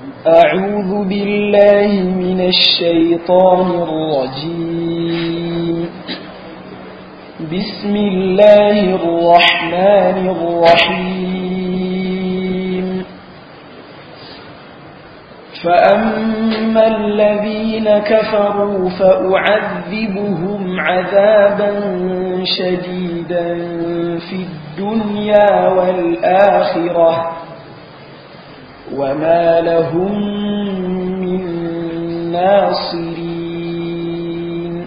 أعوذ بالله من الشيطان الرجيم بسم الله الرحمن الرحيم فأما الذين كفروا فأعذبهم عذابا شديدا في الدنيا والآخرة وما لهم من ناصرين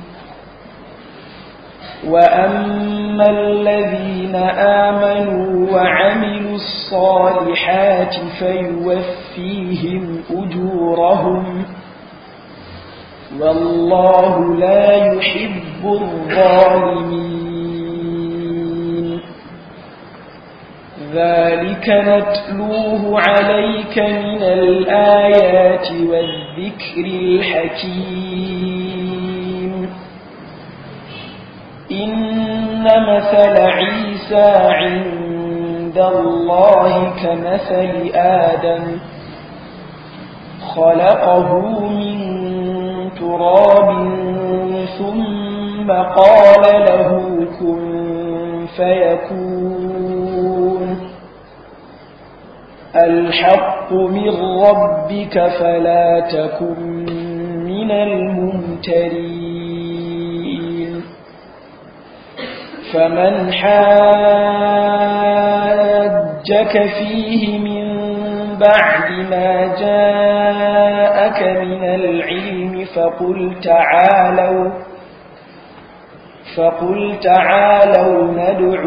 وأما الذين آمنوا وعملوا الصالحات فيوفيهم أجورهم والله لا يحب الظالمين ذلك نتلوه عليك من الآيات والذكر الحكيم إن مثل عيسى عند الله كمثل آدم خلقه من تراب ثم قال له كن فيكون الحق من ربك فلا تكن من الممترين فمن حاجك فيه من بعد ما جاءك من العلم فقل تعالوا فقل تعالوا ندع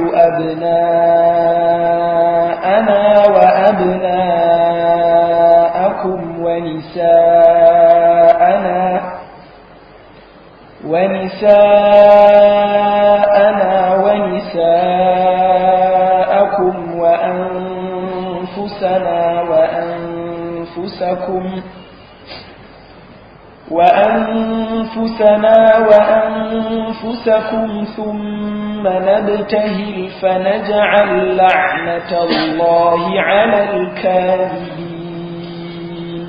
أبناءنا وأبناءكم ونساءنا ونساءنا ونساءكم وأنفسنا وأنفسكم وأنفسنا وأنفسكم ثم نبتهل فنجعل لعنة الله على الكاذبين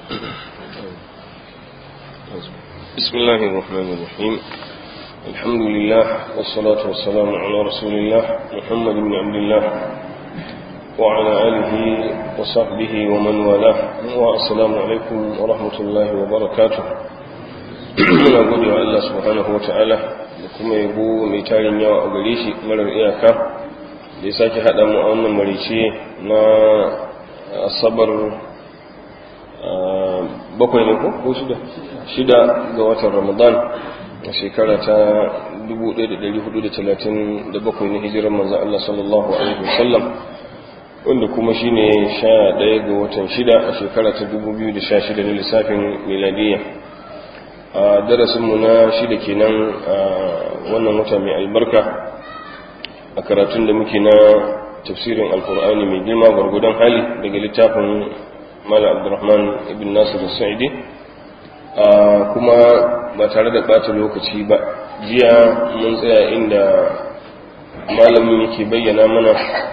بسم الله الرحمن الرحيم الحمد لله والصلاة والسلام على رسول الله محمد بن عبد الله وعلى آله وصحبه ومن والاه والسلام عليكم ورحمة الله وبركاته muna gode wa Allah subhanahu wa ta'ala da kuma yabo mai tarin yawa a gare shi marar iyaka da ya sake haɗa mu a wannan marice na asabar bakwai ne ko ko shida shida ga watan ramadan a shekara ta 1437 na hijirar manzan Allah sallallahu alaihi wasallam wanda kuma shine sha ɗaya ga watan shida a shekara ta 2016 na lissafin miladiyya a darasinmu na shida kenan a wannan wata mai albarka a karatun da muke na tafsirin alkur'ani mai girma gwargwadon hali daga littafin mala abdurrahman ibn nasir sa'idi kuma ba tare da ɓata lokaci ba jiya mun tsaya inda malamin yake bayyana mana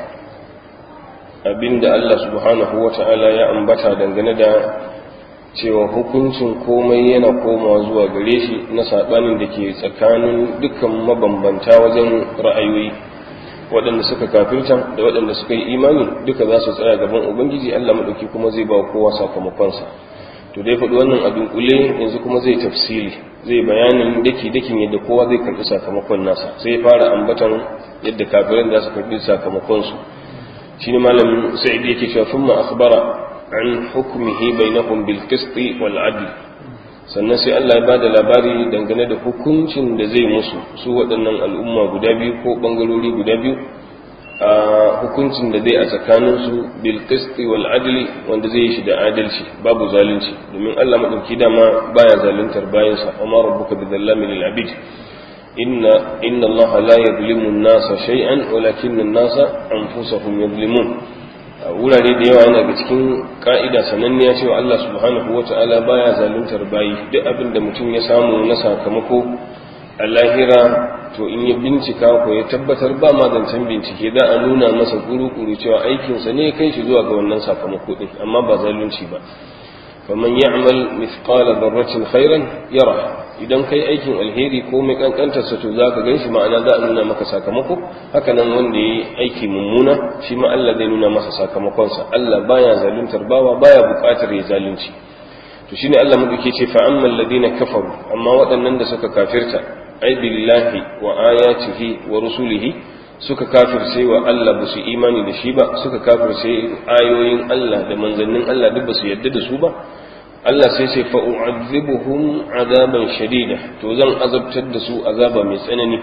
abinda Allah subhanahu wa ta'ala ya ambata dangane da cewa hukuncin komai yana komawa zuwa gare shi na saɓanin da ke tsakanin dukkan mabambanta wajen ra'ayoyi waɗanda suka kafirta da waɗanda suka yi imani duka za su tsaya gaban ubangiji Allah maɗauki kuma zai ba kowa sakamakonsa to dai faɗi wannan abin kule yanzu kuma zai tafsili zai bayanin daki dakin yadda kowa zai karɓi sakamakon nasa sai fara ambatan yadda kafiran za su karɓi sakamakonsu shi ne malamin sa'id yake cewa thumma akhbara an hukmihi bainahum bil qist wal adl sannan sai Allah ya bada labari dangane da hukuncin da zai musu su waɗannan al'umma guda biyu ko bangarori guda biyu a hukuncin da zai a tsakanin su bil qist wal adl wanda zai yi shi da adalci babu zalunci domin Allah madauki dama baya zaluntar bayansa amma rabbuka bidallamin lil abid inna inna allaha la yadhlimu an-nasa shay'an walakin an-nasa anfusahum yadhlimun wurare da yawa yana ga cikin ka'ida sananniya cewa Allah subhanahu wata'ala baya zaluntar bayi duk abin da mutum ya samu na sakamako a lahira to in ya bincika ko ya tabbatar ba ma zancen bincike za a nuna masa kuru-kuru cewa aikinsa ne kai shi zuwa ga wannan sakamako din amma ba zalunci ba faman ya'mal mithqala dharratin khairan yara idan kai aikin alheri ko mai kankantar sa to zaka ganshi ma'ana za a nuna maka sakamako haka nan wanda yayi aiki mummuna shi ma Allah zai nuna masa sakamakon sa Allah baya zaluntar bawa baya bukatar ya zalunci to shine Allah madauke ce fa ammal ladina kafaru amma waɗannan da suka kafirta ai billahi wa ayatihi wa rusulihi suka kafirce wa Allah ba su imani da shi ba suka kafirce ayoyin Allah da manzannin Allah duk ba su yadda da su ba Allah sai sai fa u'adhibuhum azaban shadida to zan azabtar da su azaba mai tsanani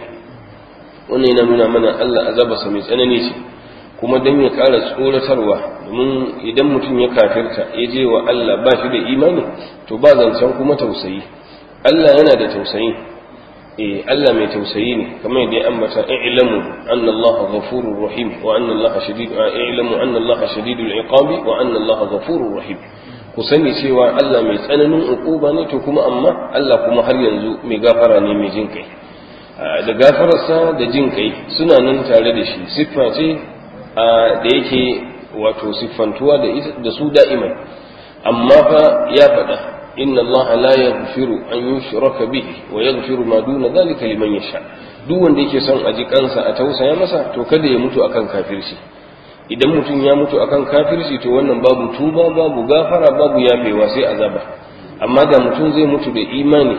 wannan yana nuna mana Allah azabarsa mai tsanani ce kuma dan ya ƙara tsoratarwa domin idan mutum ya kafirta ya je wa Allah ba shi da imani to ba zancen kuma tausayi Allah yana da tausayi eh Allah mai tausayi ne kamar yadda ya ambata i'lamu anna Allah ghafurur rahim wa anna Allah shadid i'lamu anna Allah shadidul iqabi wa anna Allah ghafurur rahim ku sani cewa Allah mai tsananin uquba ne to kuma amma Allah kuma har yanzu mai gafara ne mai jin kai da gafararsa da jin kai suna nan tare da shi siffa ce da yake wato siffantuwa da su da'iman amma fa ya faɗa inna Allah la yaghfiru an yushraka bihi wa yaghfiru ma duna dhalika liman yasha duk wanda yake son a ji kansa a tausaya masa to kada ya mutu akan kafirci idan mutum ya mutu akan kafirci to wannan babu tuba babu gafara babu yafewa sai azaba amma da mutum zai mutu da imani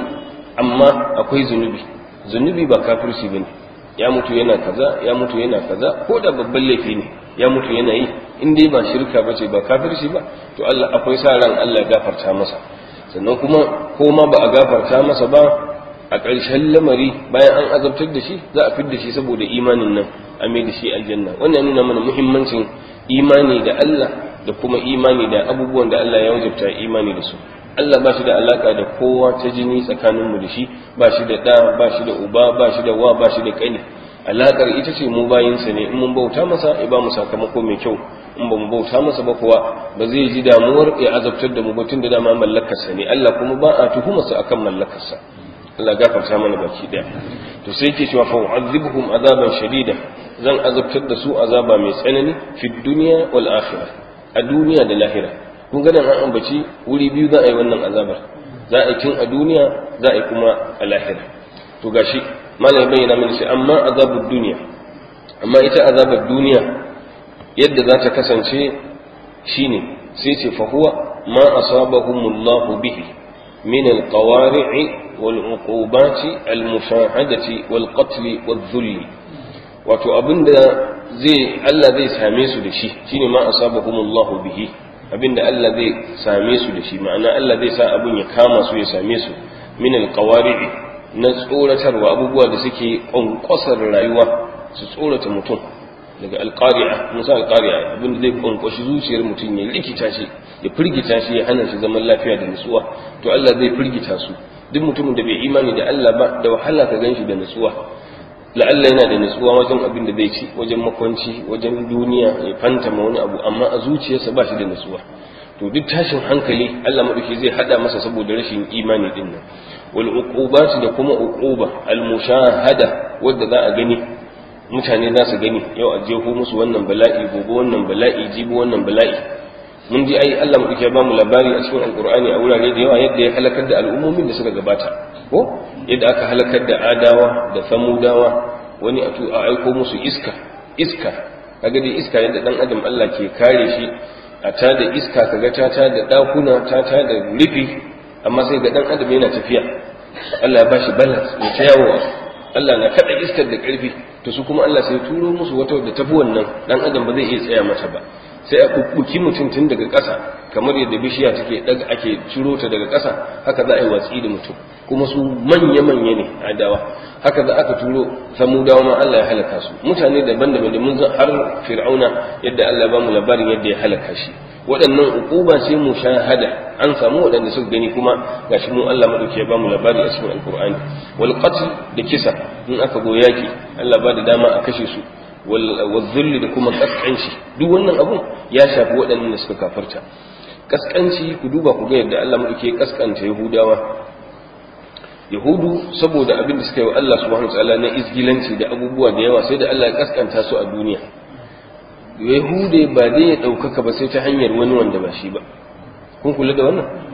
amma akwai zunubi zunubi ba kafirci bane ya mutu yana kaza ya mutu yana kaza ko da babban laifi ne ya mutu yana yi in dai ba shirka bace ba kafirci ba to Allah akwai sa ran Allah ya gafarta masa sannan kuma ko ma ba a gafarta masa ba a ƙarshen lamari bayan an azabtar da shi za a fidda shi saboda imanin nan a mai da shi aljanna wannan nuna mana muhimmancin imani da Allah da kuma imani da abubuwan da Allah ya wajabta imani da su Allah ba shi da alaka da kowa ta jini tsakaninmu da shi ba shi da ɗa ba shi da uba ba shi da wa ba shi da ƙani alakar ita ce mu bayinsa ne in mun bauta masa ya ba mu sakamako mai kyau in ba mu bauta masa ba kuwa ba zai ji damuwar ya azabtar da mu ba tun da dama mallakarsa ne Allah kuma ba a tuhumarsa akan mallakarsa Allah gafarta mana baki daya to sai yake cewa fa u'adhibuhum azaban shadida zan azabtar da su azaba mai tsanani fi dunya wal akhirah a duniya da lahira kun ga an ambaci wuri biyu za a yi wannan azabar za a yi tun a duniya za a yi kuma a lahira to gashi malam bayyana mana shi amma azabud duniya amma ita azabar duniya yadda za ta kasance shine sai ce fa huwa ma asabahumullahu bihi min alqawari'i والعقوبات المشاهدة والقتل والذل wato abinda zai Allah zai same su da shi shine ma asabahumullahu bihi abinda Allah zai same su da shi ma'ana Allah zai sa abin ya kama su ya same su min alqawari'i na tsoratarwa abubuwa da suke kwankwasar rayuwa su tsorata mutum daga alqari'a musa alqari'a abinda zai kwankwashi zuciyar mutum ya rikita shi ya firgita shi ya hana shi zaman lafiya da nutsuwa to Allah zai firgita su duk mutumin da bai imani da Allah ba da wahala ka ganshi da nutsuwa la'alla yana da nutsuwa wajen abin da zai ci wajen makwanci wajen duniya ya fantama wani abu amma a zuciyarsa ba shi da nutsuwa to duk tashin hankali Allah madauki zai hada masa saboda rashin imani din nan wal uqubati da kuma uquba al mushahada wanda za a gani mutane za su gani yau a jefo musu wannan bala'i gobe wannan bala'i jibi wannan bala'i mun ji ai Allah muke ba mu labari a cikin alkur'ani a wurare da yawa yadda ya halakar da al'ummomin da suka gabata ko yadda aka halakar da adawa da samudawa wani a a aiko musu iska iska kaga dai iska yadda dan adam Allah ke kare shi a ta da iska kaga ta ta da dakuna ta ta da rufi amma sai ga dan adam yana tafiya Allah ya bashi balance ya ta yawo Allah na kada iskar da karfi to su kuma Allah sai turo musu wata da tafi wannan dan adam ba zai iya tsaya mata ba sai a kukkuki mutum tun daga ƙasa kamar yadda bishiya take daga ake ciro ta daga ƙasa haka za a yi watsi da mutum kuma su manya-manya ne adawa haka za aka turo samudawa ma Allah ya halaka su mutane daban-daban da mun har fir'auna yadda Allah ba mu labarin yadda ya halaka shi waɗannan uquba ce mu shahada an samu waɗanda suka gani kuma gashi mu Allah madauki ya ba mu labari a cikin alqur'ani wal qatl da kisa in aka go yaki Allah ba da dama a kashe su والذل da kuma kaskanci duk wannan abun ya shafi waɗannan da suka kafarta kaskanci ku duba ku ga yadda Allah mu ke kaskanta Yahudawa Yahudu saboda abin da suka yi wa Allah subhanahu wataala na izgilanci da abubuwa da yawa sai da Allah ya kaskanta su a duniya Yahude ba dai ya ɗaukaka ba sai ta hanyar wani wanda ba shi ba kun kula da wannan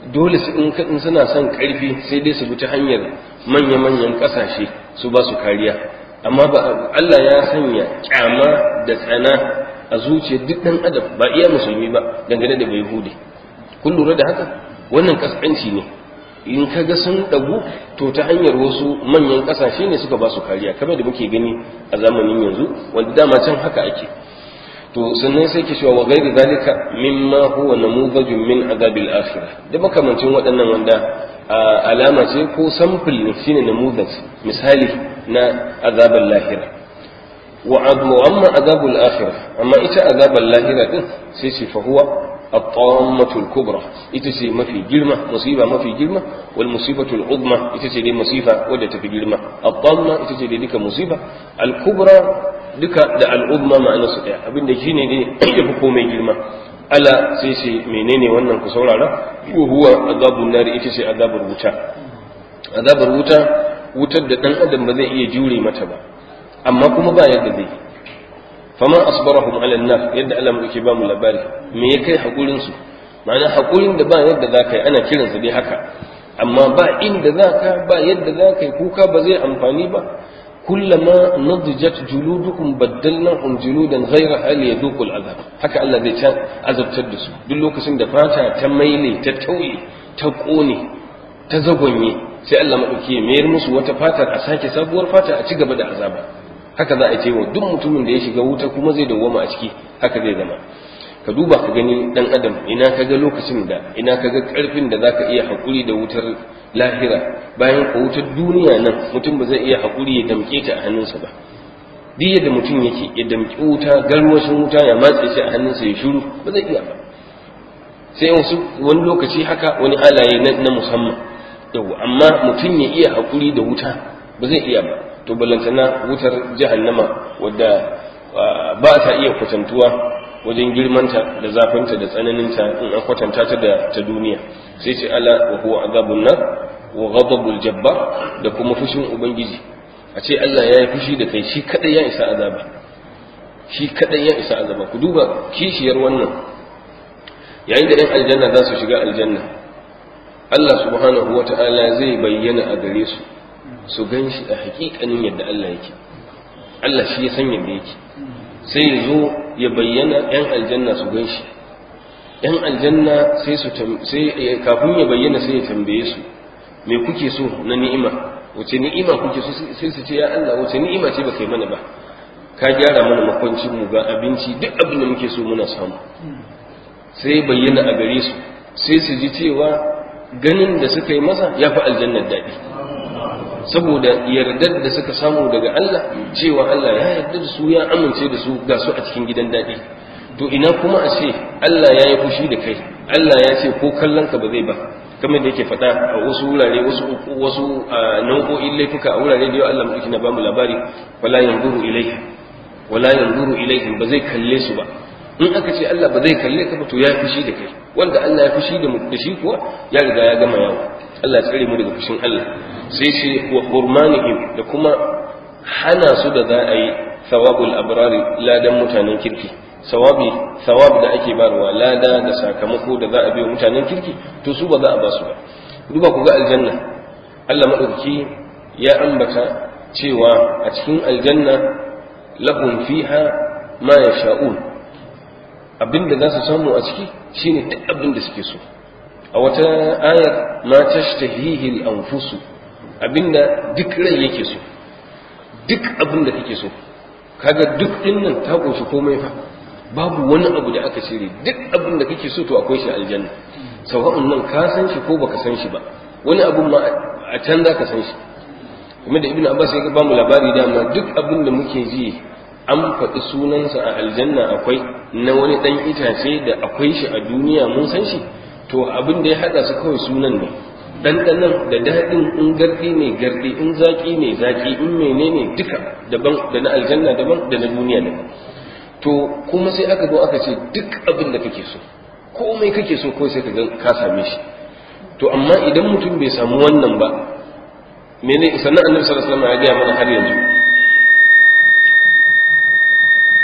dole su in suna son karfi sai dai su bi ta hanyar manya-manyan kasashe su ba su kariya amma ba Allah ya sanya kyama da tsana a zuciyar duk dan adam ba iya musulmi ba dangane da bai hude kun lura da haka wannan kaskanci ne in ka ga sun ɗagu to ta hanyar wasu manyan ƙasashe ne suka ba su kariya kamar da muke gani a zamanin yanzu wanda dama can haka ake to sannan sai ke cewa wa gairi zalika mimma huwa namuzajun min azabil akhirah da makamancin waɗannan wanda alama ce ko sample ne shine namuzaj misali na azabul lahira wa amma azabul akhirah amma ita azabul lahira din sai ce fa huwa الطامة الكبرى إتسي ما في جرمة مصيبة ما في جرمة والمصيبة العظمى إتسي دي مصيبة ودت في جرمة الطامة إتسي دي ديك مصيبة الكبرى ديك دا العظمى مع نصيحة أبين دي جيني دي يبقو مي جرمة ألا سيسي منيني وانا كسول على وهو عذاب النار إتسي عذاب الوتا عذاب الوتا wutar da ɗan adam ba zai iya jure mata ba amma kuma ba yadda zai yi fama asbarahum ala nar yadda Allah muke ba mu labari me ya kai hakurin su ma'ana hakurin da ba yadda zaka yi ana kiran sa dai haka amma ba inda zaka ba yadda zaka yi kuka ba zai amfani ba kullama nadjat juludukum baddalnahum juludan ghayra hal yadhuqul azab haka Allah zai ta azabtar da su duk lokacin da fata ta maile ta tauye ta kone ta zagonye sai Allah madauki ya mayar musu wata fatar a sake sabuwar fata a ci gaba da azaba haka za a ce wa duk mutumin da ya shiga wuta kuma zai dawwama a ciki haka zai zama ka duba ka gani dan adam ina ka ga lokacin da ina ka ga karfin da zaka iya hakuri da wutar lahira bayan ka wutar duniya nan mutum ba zai iya hakuri ya damke ta a hannunsa ba duk yadda mutum yake ya damki wuta garwashin wuta ya matse shi a hannunsa ya shiru ba zai iya ba sai wasu wani lokaci haka wani halaye na musamman yau amma mutum ya iya hakuri da wuta ba zai iya ba to ballantana wutar jahannama wadda ba ta iya kwatantuwa wajen girmanta da zafinta da tsananinta in an kwatanta ta da ta duniya sai ce ala wa huwa azabun nar wa ghadabul jabbar da kuma fushin ubangiji a ce Allah ya yi fushi da kai shi kadai ya isa azaba shi kadai ya isa azaba ku duba kishiyar wannan yayin da ɗan aljanna za su shiga aljanna Allah subhanahu wa ta'ala zai bayyana a gare su su gan shi a hakikanin yadda Allah yake Allah shi ya san yadda yake sai ya zo ya bayyana ‘yan aljanna su gan shi ‘yan aljanna sai su sai kafin ya bayyana sai ya tambaye su me kuke so na ni'ima wace ni'ima kuke so sai su ce ya Allah wace ni'ima ce ba kai mana ba ka gyara mana makwancin mu ga abinci duk abin da muke so muna samu sai bayyana a gare su sai su ji cewa ganin da suka yi masa ya fi aljannar daɗi saboda yardar da suka samu daga Allah cewa Allah ya yarda da su ya amince da su ga su a cikin gidan daɗi to ina kuma a ce Allah ya yi fushi da kai Allah ya ce ko kallon ka ba zai ba kamar da yake faɗa a wasu wurare wasu wasu nau'o'in laifuka a wurare da yau Allah mutum na bamu labari wala yanzuru ilaihim wala yanzuru ilaihim ba zai kalle su ba in aka ce Allah ba zai kalle ka ba to ya fushi da kai wanda Allah ya fushi da da shi kuwa ya riga ya gama yawo Allah ya tsare mu daga fushin Allah sai ce wa hurmanihim da kuma hana su da za a yi thawabul abrari ladan mutanen kirki sawabi sawab da ake barwa lada da sakamako da za a biyo mutanen kirki to su ba za a ba su ba duba ku ga aljanna Allah madauki ya ambata cewa a cikin aljanna lahum fiha ma yasha'un abinda za su samu a ciki shine duk abin da suke so a wata ayar ma tashtahihi al-anfusu abinda duk rai yake so duk abin da kake so kaga duk dinnan ta kunshi komai fa babu wani abu da aka cire duk abin da kake so to akwai shi aljanna sawa'un nan ka san shi ko baka san shi ba wani abun ma a can za ka san shi kuma da ibnu abbas ya ba mu labari dama duk abin da muke ji an faɗi sunansa a aljanna akwai na wani ɗan itace da akwai shi a duniya mun san shi to abin da ya haɗa su kawai sunan ne ɗanɗanan da daɗin in garɗi ne garɗi in zaƙi ne zaƙi in menene duka daban da na aljanna daban da na duniya daban to kuma sai aka zo aka ce duk abin da kake so komai kake so kawai sai ka ga ka same shi to amma idan mutum bai samu wannan ba mene sannan annabi sallallahu alaihi wasallam ya gaya mana har yanzu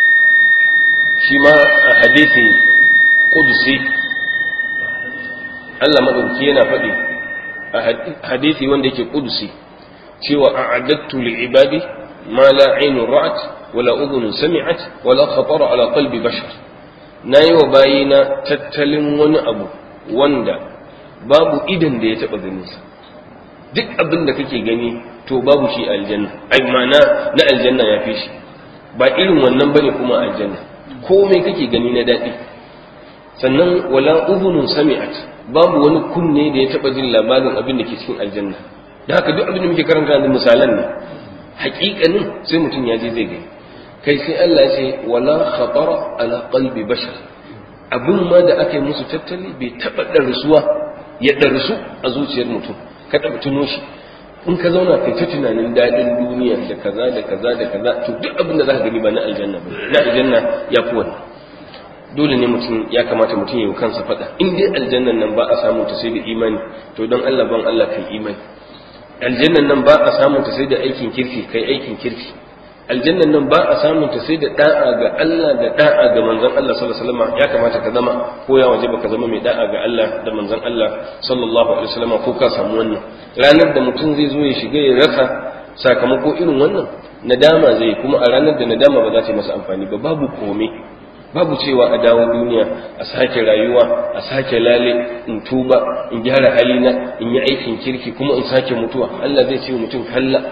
shi ma a hadisi kudusi Allah madauki yana faɗi a hadisi wanda yake kudusi cewa a'adattu li ibadi ma la aynu ra'at wala udhun sami'at wala khatara ala qalbi bashar nayi wa bayina tattalin wani abu wanda babu idan da ya taba ganin sa duk abin da kake gani to babu shi aljanna ai ma'ana na aljanna ya fi shi ba irin wannan bane kuma aljanna komai kake gani na daɗi sannan wala udhunun sami'at babu wani kunne da ya taba jin labarin abin da ke cikin aljanna da haka duk abin da muke karanta da misalan ne haƙiƙanin sai mutum ya je zai gani kai sai Allah ya ce wala khatara ala qalbi bashar abin ma da aka yi musu tattali bai taba darsuwa ya darsu a zuciyar mutum ka taba tuno shi in ka zauna kai ta tunanin daɗin duniya da kaza da kaza da kaza to duk abin da za ka gani ba na aljanna ba na aljanna ya fi wannan dole ne mutum ya kamata mutum ya yi kansa faɗa in dai aljannan nan ba a samu ta sai da imani to don Allah ban Allah kai imani aljannan nan ba a samu ta sai da aikin kirki kai aikin kirki aljannan nan ba a samu ta sai da da'a ga Allah da da'a ga manzon Allah sallallahu alaihi wasallam ya kamata ka zama ko ya waje ka zama mai da'a ga Allah da manzon Allah sallallahu alaihi wasallam ko ka samu wannan ranar da mutum zai zo ya shiga ya rasa sakamako irin wannan nadama zai kuma a ranar da nadama ba za ta yi masa amfani ba babu komai babu cewa a dawo duniya a sake rayuwa a sake lale in tuba in gyara halina in yi aikin kirki kuma in sake mutuwa Allah zai ce mutum kalla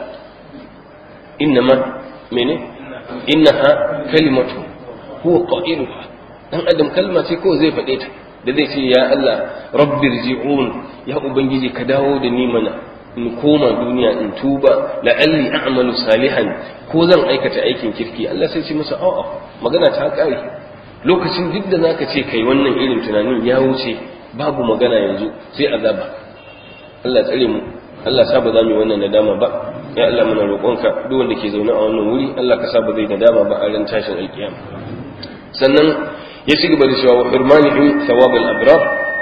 innama mene innaha kalimatu huwa qailuha dan adam kalma ce ko zai faɗe ta da zai ce ya Allah rabbir ji'un ya ubangiji ka dawo da ni mana in koma duniya in tuba la'alli a'malu salihan ko zan aikata aikin kirki Allah sai ce masa a'a magana ta kare lokacin duk da zaka ce kai wannan irin tunanin ya wuce babu magana yanzu sai azaba Allah tsare mu Allah sa ba za mu yi wannan nadama ba ya Allah muna roƙonka duk wanda ke zaune a wannan wuri Allah ka sa ba zai nadama ba a ran tashin alkiyama sannan ya ci gaba da cewa wa firmanihim thawabul abrar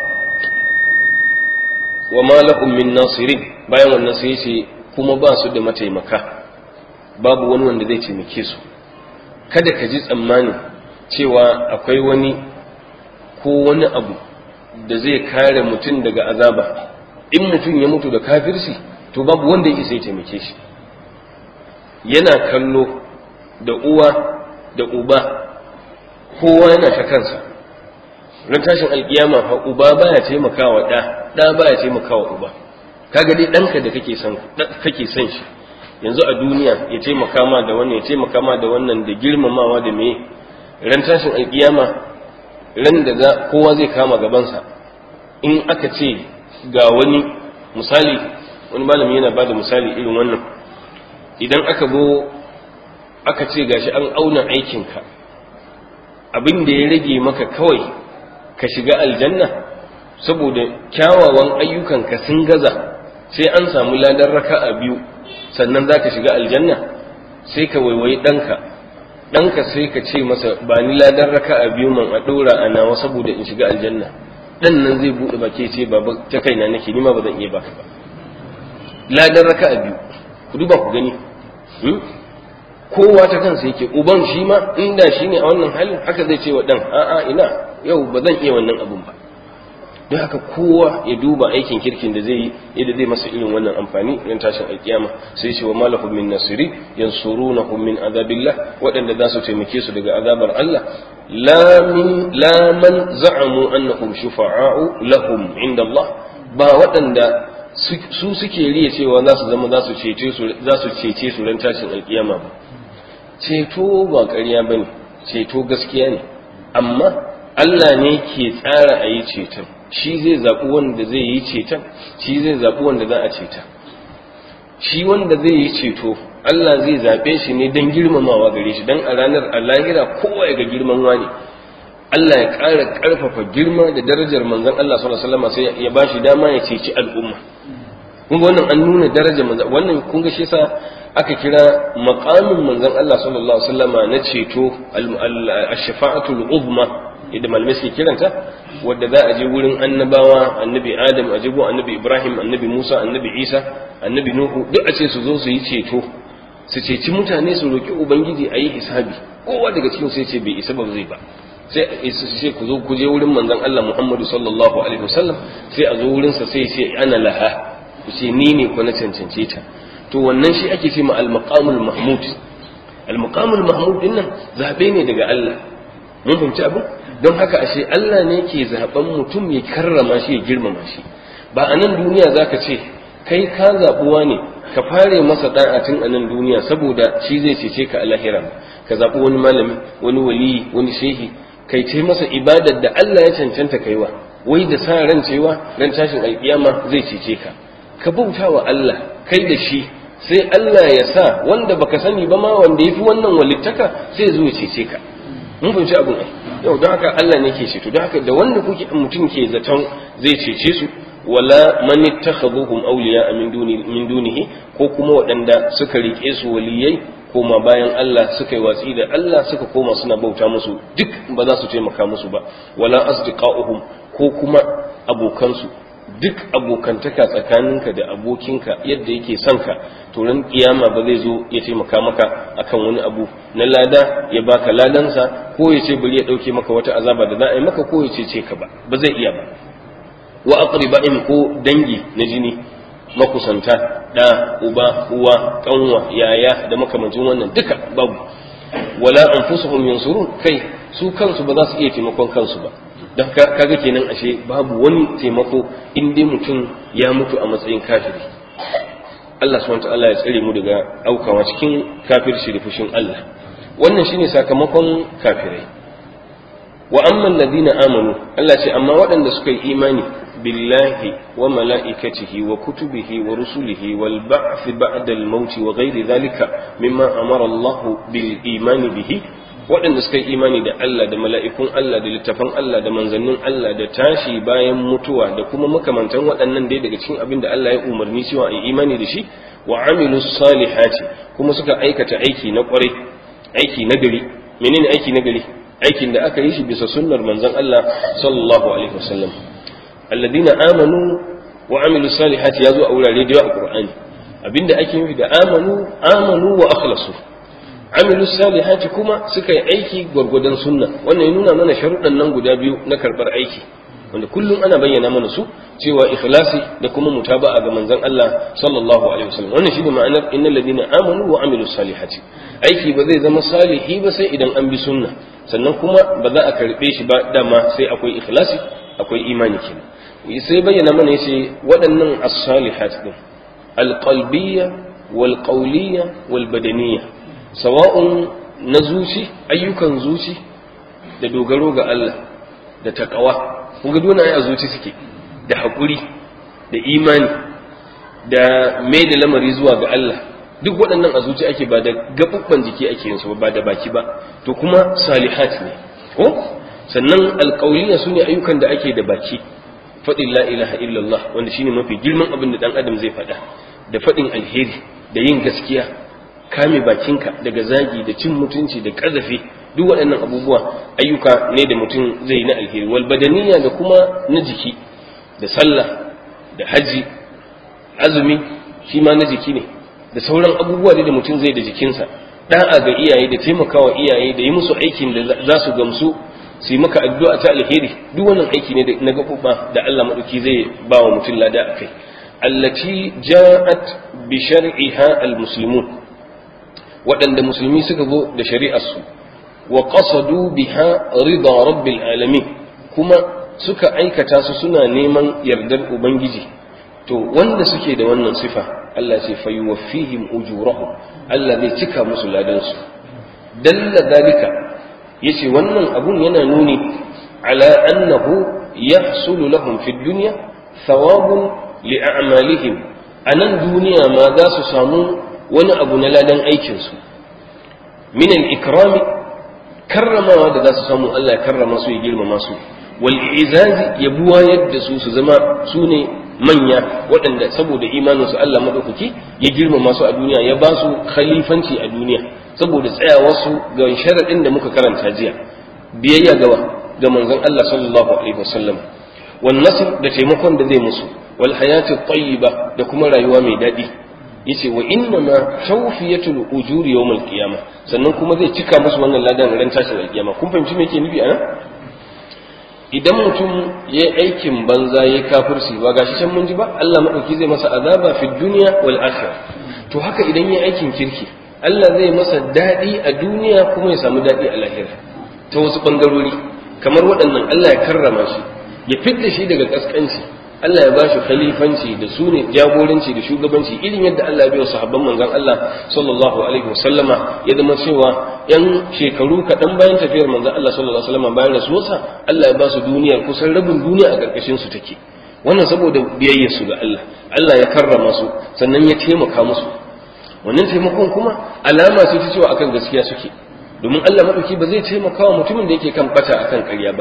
wa ma lahum min nasirin bayan wannan sai ya ce kuma ba su da mataimaka babu wani wanda zai taimake su kada ka ji tsammani cewa akwai wani ko wani abu da zai kare mutum daga azaba in mutum ya mutu da kafirci to babu wanda ya isa ya taimake shi yana kallo da uwa da uba kowa yana ta kansa ran tashin alkiyama fa uba baya taimakawa da da baya taimakawa uba kaga dai danka da kake son kake son shi yanzu a duniya ya taimaka ma da wannan ya taimaka ma da wannan da girmamawa da me ran tashin alkiyama ran da za kowa zai kama gabansa in aka ce ga wani misali wani malami yana bada misali irin wannan idan aka zo aka ce gashi an auna aikinka abin da ya rage maka kawai ka shiga aljanna saboda kyawawan ayyukanka sun gaza sai an samu ladan raka'a biyu sannan za ka shiga aljanna sai ka waiwayi ɗanka ɗanka sai ka ce masa ba ni ladan raka'a biyu man a ɗora a nawa saboda in shiga aljanna ɗan nan zai buɗe baki ce ba ta kaina nake ni ma ba zan iya baka ba ladan raka'a biyu ku duba ku gani kowa ta kansa yake uban shi ma inda shi ne a wannan halin haka zai ce wa ɗan a'a ina yau ba zan iya wannan abun ba don haka kowa ya duba aikin kirkin da zai yi yadda zai masa irin wannan amfani ran tashin alkiyama sai ce wa malahum min nasiri yansurunahum min azabillah waɗanda za su taimake su daga azabar Allah la min la man za'amu annahum shufa'a'u lahum inda Allah ba waɗanda su suke riya cewa za su zama za su cece su za su cece su ran tashin alkiyama ba ceto ba ƙarya bane ceto gaskiya ne amma Allah ne ke tsara a yi ceton shi zai zaɓi wanda zai yi ceton shi zai zaɓi wanda za a ceta shi wanda zai yi ceto Allah zai zaɓe shi ne don girmamawa gare shi don a ranar a lahira kowa ya ga girman wani Allah ya ƙara ƙarfafa girma da darajar manzon Allah sallallahu alaihi wasallam sai ya ba shi dama ya ceci al'umma kun ga wannan an nuna darajar manzon wannan kun ga shi yasa aka kira maqamin manzon Allah sallallahu alaihi wasallam na ceto al-shafa'atul uzma idan malamai suke kiranta wadda za a je wurin annabawa annabi adam a jibo annabi ibrahim annabi musa annabi isa annabi nuhu duk a ce su zo su yi ceto su ceci mutane su roki ubangiji a yi hisabi kowa daga cikin sai ce bai isa ba zai ba sai sai ku zo ku je wurin manzon Allah Muhammadu sallallahu alaihi wasallam sai a zo wurin sa sai sai ana laha ku ce ni ne ko na cancance ta to wannan shi ake ce ma al-maqamul mahmud al-maqamul mahmud din nan zabe ne daga Allah mun fahimci abu don haka ashe Allah ne ke zaben mutum ya karrama shi ya girmama shi ba a nan duniya zaka ce kai ka zabuwa ne ka fare masa da'atin a nan duniya saboda shi zai cece ka a lahira ka zaɓi wani malami wani waliyi wani shehi kai ce masa ibadar da Allah ya cancanta kaiwa wai da sa ran cewa ran tashin alkiyama zai cece ka ka bauta wa Allah kai da shi sai Allah ya sa wanda baka sani ba ma wanda yafi wannan walittaka sai zo ya cece ka mun fahimci abin ai yau don haka Allah ne ke ceto don haka da wanda kuke mutum ke zaton zai cece su wala man ittakhaduhum awliya min duni min dunihi ko kuma waɗanda suka rike su waliyai koma bayan Allah suka yi watsi da Allah suka koma suna bauta musu duk ba za su taimaka musu ba wala asdiqa'uhum ko kuma abokansu duk abokantaka tsakaninka da abokinka yadda yake son ka to ran kiyama ba zai zo ya taimaka maka akan wani abu na lada ya baka ladansa ko ya ce bari ya dauke maka wata azaba da za a yi maka ko ya ce ce ka ba ba zai iya ba wa aqriba'in ko dangi na jini makusanta da uba uwa kanwa yaya da makamancin wannan duka babu wala anfusuhum yansurun kai su kansu ba za su iya taimakon kansu ba don kaga kenan ashe babu wani taimako in dai mutum ya mutu a matsayin kafiri Allah subhanahu ta'ala ya tsare mu daga aukawa cikin kafirci da fushin Allah wannan shine sakamakon kafirai wa amma alladhina amanu Allah ce amma waɗanda suka yi imani billahi wa mala'ikatihi wa kutubihi wa rusulihi wal ba'th ba'da al maut wa ghairi dhalika mimma amara Allah bil imani bihi waɗanda suka yi imani da Allah da mala'ikun Allah da littafan Allah da manzannin Allah da tashi bayan mutuwa da kuma makamantan waɗannan dai daga cikin abin da Allah ya umarni cewa a yi imani da shi wa amilu salihati kuma suka aikata aiki na ƙwarai aiki na gari menene aiki na gari aikin da aka yi shi bisa sunnar manzon Allah sallallahu alaihi wasallam alladina amanu wa amilu salihati ya zo a wurare da yawa a Qur'ani abinda ake nufi da amanu amanu wa akhlasu amilu salihati kuma suka yi aiki gwargwadon sunna wannan ya nuna mana sharuɗan nan guda biyu na karɓar aiki wanda kullum ana bayyana mana su cewa ikhlasi da kuma mutaba'a ga manzon Allah sallallahu alaihi wasallam wannan shine ma'anar innal ladina amanu wa amilu salihati aiki ba zai zama salihi ba sai idan an bi sunna sannan kuma ba za a karɓe shi ba dama sai akwai ikhlasi akwai imani kenan sai bayyana mana yace waɗannan as-salihat din al-qalbiyya wal qawliyya wal badaniyya sawa'un na zuci ayyukan zuci da dogaro ga Allah da takawa kun ga dole a zuci suke da haƙuri da imani da mai da lamari zuwa ga Allah duk waɗannan a zuci ake ba da gaɓuɓɓan jiki ake yin su ba da baki ba to kuma salihat ne ko sannan alƙauliya su ne ayyukan da ake da baki faɗin la ilaha illallah wanda shine mafi girman abin da ɗan adam zai faɗa da faɗin alheri da yin gaskiya kame bakinka daga zagi da cin mutunci da ƙazafi duk waɗannan abubuwa ayyuka ne da mutum zai yi na alheri wal badaniya da kuma na jiki da sallah da haji azumi shi ma na jiki ne da sauran abubuwa da mutum zai da jikinsa da'a ga iyaye da taimakawa iyaye da yi musu aikin da za su gamsu su yi maka addu'a ta alheri duk wannan aiki ne na gaɓuɓɓa da Allah maɗauki zai ba wa mutum lada a kai allati ja'at bi shar'iha al-muslimun waɗanda musulmi suka zo da shari'arsu wa qasadu biha rida rabbil alamin kuma suka aikata su suna neman yardar ubangiji to wanda suke da wannan sifa Allah ce fa yuwaffihim ujurahum Allah zai cika musu ladan su dalla dalika yace wannan abun yana nuni ala annahu yahsulu lahum fid dunya thawabun li a'malihim anan duniya ma za su samu wani abu na ladan aikin su min al-ikrami karramawa da za su samu Allah ya karrama su ya girmama su wal izazi ya buwayar da su su zama su ne manya waɗanda saboda imaninsu Allah maɗaukaki ya girmama su a duniya ya ba su khalifanci a duniya saboda tsayawarsu ga sharaɗin da muka karanta jiya biyayya gawa ga manzon Allah sallallahu alaihi wasallam wan nasr da taimakon da zai musu wal hayati tayyiba da kuma rayuwa mai daɗi yace wa inna ma tawfiyatul ujuri yawmal qiyamah sannan kuma zai cika musu wannan ladan ran tashin alkiyama kun fahimci me yake nufi anan idan mutum ya yi aikin banza ya kafirci ba gashi can mun ji ba Allah madauki zai masa azaba fi dunya wal akhirah to haka idan ya yi aikin kirki Allah zai masa daɗi a duniya kuma ya samu daɗi a lahira ta wasu ɓangarori kamar waɗannan Allah ya karrama shi ya fidda shi daga ƙasƙanci Allah ya bashi khalifanci da su ne jagoranci da shugabanci irin yadda Allah ya bai wa sahabban manzon Allah sallallahu alaihi wasallama ya zama cewa yan shekaru kaɗan bayan tafiyar manzon Allah sallallahu alaihi wasallama bayan rasuwarsa Allah ya ba su duniya kusan rabin duniya a ƙarƙashin su take wannan saboda biyayyar su ga Allah Allah ya karrama su sannan ya taimaka musu wannan taimakon kuma alama ce ta cewa akan gaskiya suke domin Allah madauki ba zai taimaka wa mutumin da yake kan bata akan ƙarya ba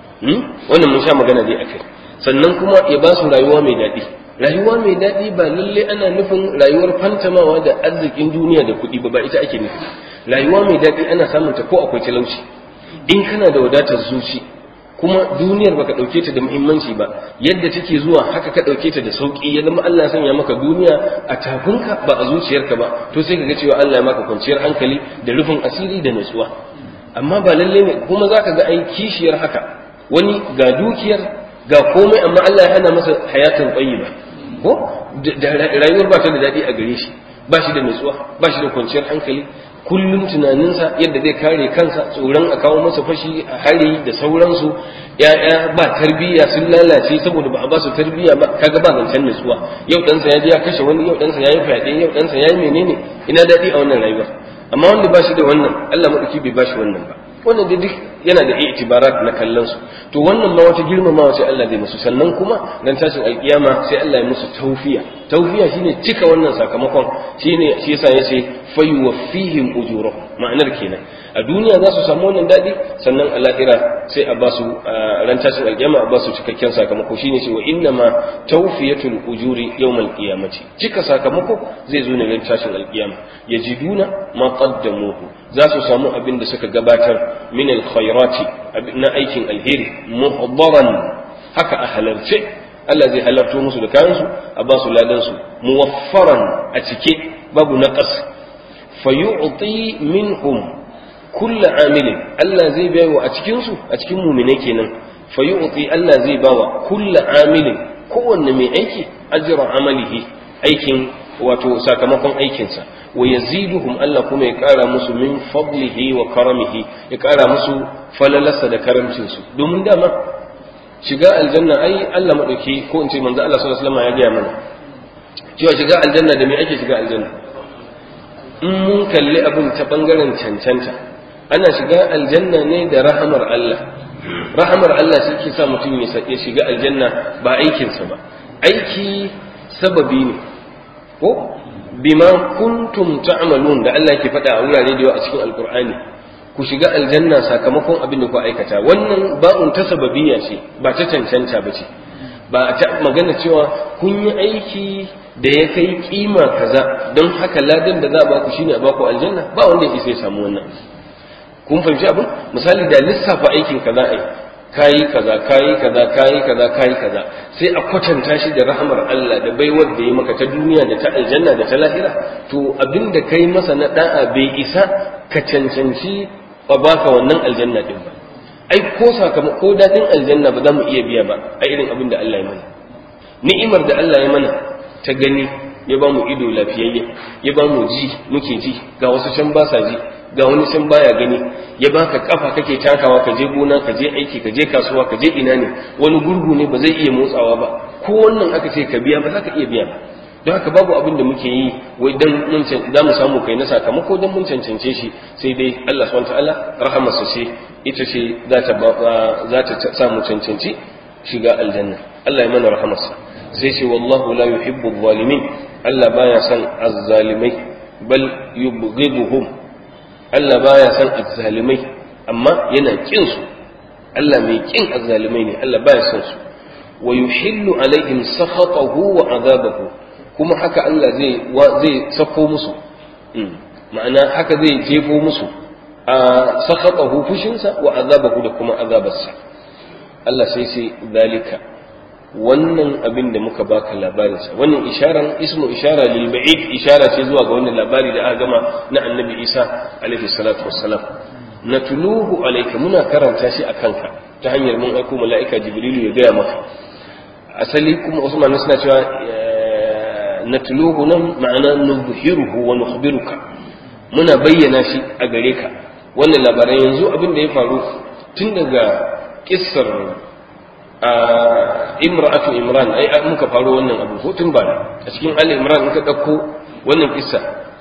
wannan mun sha magana dai akai sannan kuma ya ba su rayuwa mai daɗi rayuwa mai daɗi ba lalle ana nufin rayuwar fantamawa da arzikin duniya da kuɗi ba ba ita ake nufi rayuwa mai daɗi ana samun ta ko akwai talauci in kana da wadatar zuci kuma duniyar baka ɗauke ta da muhimmanci ba yadda take zuwa haka ka ɗauke ta da sauƙi ya zama Allah sanya maka duniya a tafinka ba a zuciyarka ba to sai ka ga cewa Allah ya maka kwanciyar hankali da rufin asiri da nutsuwa amma ba lalle ne kuma zaka ga ai kishiyar haka wani ga dukiyar ga komai amma Allah ya hana masa hayatun tayyiba ko da rayuwar ba ta da daɗi a gare shi ba shi da nutsuwa ba shi da kwanciyar hankali kullum tunaninsa yadda zai kare kansa tsoron a kawo masa fashi a hari da sauransu ya'ya ba tarbiyya sun lalace saboda ba a ba su tarbiyya ba kaga ba zancen nutsuwa yau ɗansa ya je ya kashe wani yau ɗansa ya yi fyaɗe yau ɗansa ya yi menene ina daɗi a wannan rayuwar amma wanda ba shi da wannan Allah maɗauki bai ba shi wannan ba wannan da duk yana da itibarat na kallon su to wannan ma wata girmamawa sai Allah zai musu sannan kuma dan tashin alkiyama sai Allah ya musu tawfiya tawfiya shine cika wannan sakamakon shine shi yasa yace fayuwaffihim ujurahum ma'anar kenan a duniya za su samu wannan dadi sannan a lahira sai a basu ran tashin alkiyama a basu cikakken sakamako shine cewa inna ma tawfiyatul ujuri yawmal qiyamati cika sakamako zai zo ne ran tashin alkiyama yajiduna ma qaddamuhu za su samu abin da suka gabatar min alkhairati na aikin alheri muhdaran haka a halarce Allah zai halarto musu da kayansu a ba su ladan su muwaffaran a cike babu naqas fayu'ti minhum kullu amilin Allah zai bayarwa a cikin su a cikin mu'mine kenan fayu'ti Allah zai bawa kullu amilin kowanne mai aiki ajra amalihi aikin wato sakamakon aikinsa wa yaziduhum Allah kuma ya kara musu min fadlihi wa karamihi ya kara musu falalarsa da karamcin su domin dama shiga aljanna ai Allah madauki ko in ce manzo Allah sallallahu alaihi wasallam ya gaya mana cewa shiga aljanna da me ake shiga aljanna in mun kalli abin ta bangaren cancanta ana shiga aljanna ne da rahamar Allah rahamar Allah shi ke sa mutum ya shiga aljanna ba aikinsa ba aiki sababi ne ko bima kuntum ta'malun da Allah yake faɗa a wurare da yawa a cikin alkur'ani ku shiga aljanna sakamakon abin da ku aikata wannan ba'un ta sababiyya ce ba ta cancanta ba ce ba ta magana cewa kun yi aiki da ya kai kima kaza don haka ladan da za a baku shine a baku aljanna ba wanda ya isa ya samu wannan kun fahimci abin misali da lissafa aikin kaza ai kayi kaza kayi kaza kayi kaza kayi kaza sai a kwatanta shi da rahmar Allah da baiwar da ya maka ta duniya da ta aljanna da ta lahira to abin da kai masa na da'a bai isa ka cancanci ba baka wannan aljanna din ba ai ko sakamako dadin aljanna ba za mu iya biya ba a irin abin da Allah ya mana ni'imar da Allah ya mana ta gani ya ba mu ido lafiyayye ya ba mu ji muke ji ga wasu can ba sa ji ga wani can baya gani ya baka kafa kake takawa ka je gona ka je aiki ka je kasuwa ka je ina ne wani gurgu ne ba zai iya motsawa ba ko wannan aka ce ka biya ba za ka iya biya ba don haka babu abin da muke yi wai dan mun za mu samu kai na sakamako dan mun cancance shi sai dai Allah subhanahu wataala rahamarsa ce ita ce za ta za ta sa mu cancanci shiga aljanna Allah ya mana rahamarsa sai ce wallahu la yuhibbu adh-dhalimin Allah baya son azzalimai bal yubghiduhum Allah baya son azzalimai amma yana kin su Allah mai kin azzalimai ne Allah baya son su wa yuhillu alaihim sakhatahu wa azabahu kuma haka Allah zai zai sako musu ma'ana haka zai jefo musu a sakhatahu fushinsa wa azabahu da kuma azabarsa Allah sai sai zalika wannan abin da muka baka labarinsa wannan isharan ismu ishara lil ba'id ishara ce zuwa ga wannan labari da aka gama na annabi Isa alaihi salatu wassalam natluhu alayka muna karanta shi akan ka ta hanyar mun aiko mala'ika jibrilu ya gaya maka asali kuma wasu malamai suna cewa natluhu nan ma'ana nuzhiruhu wa nukhbiruka muna bayyana shi a gare ka wannan labaran yanzu abin da ya faru tun daga kissar imra'atu imran ai muka faro wannan abu ko tun bara a cikin ali imran in ka dauko wannan kissa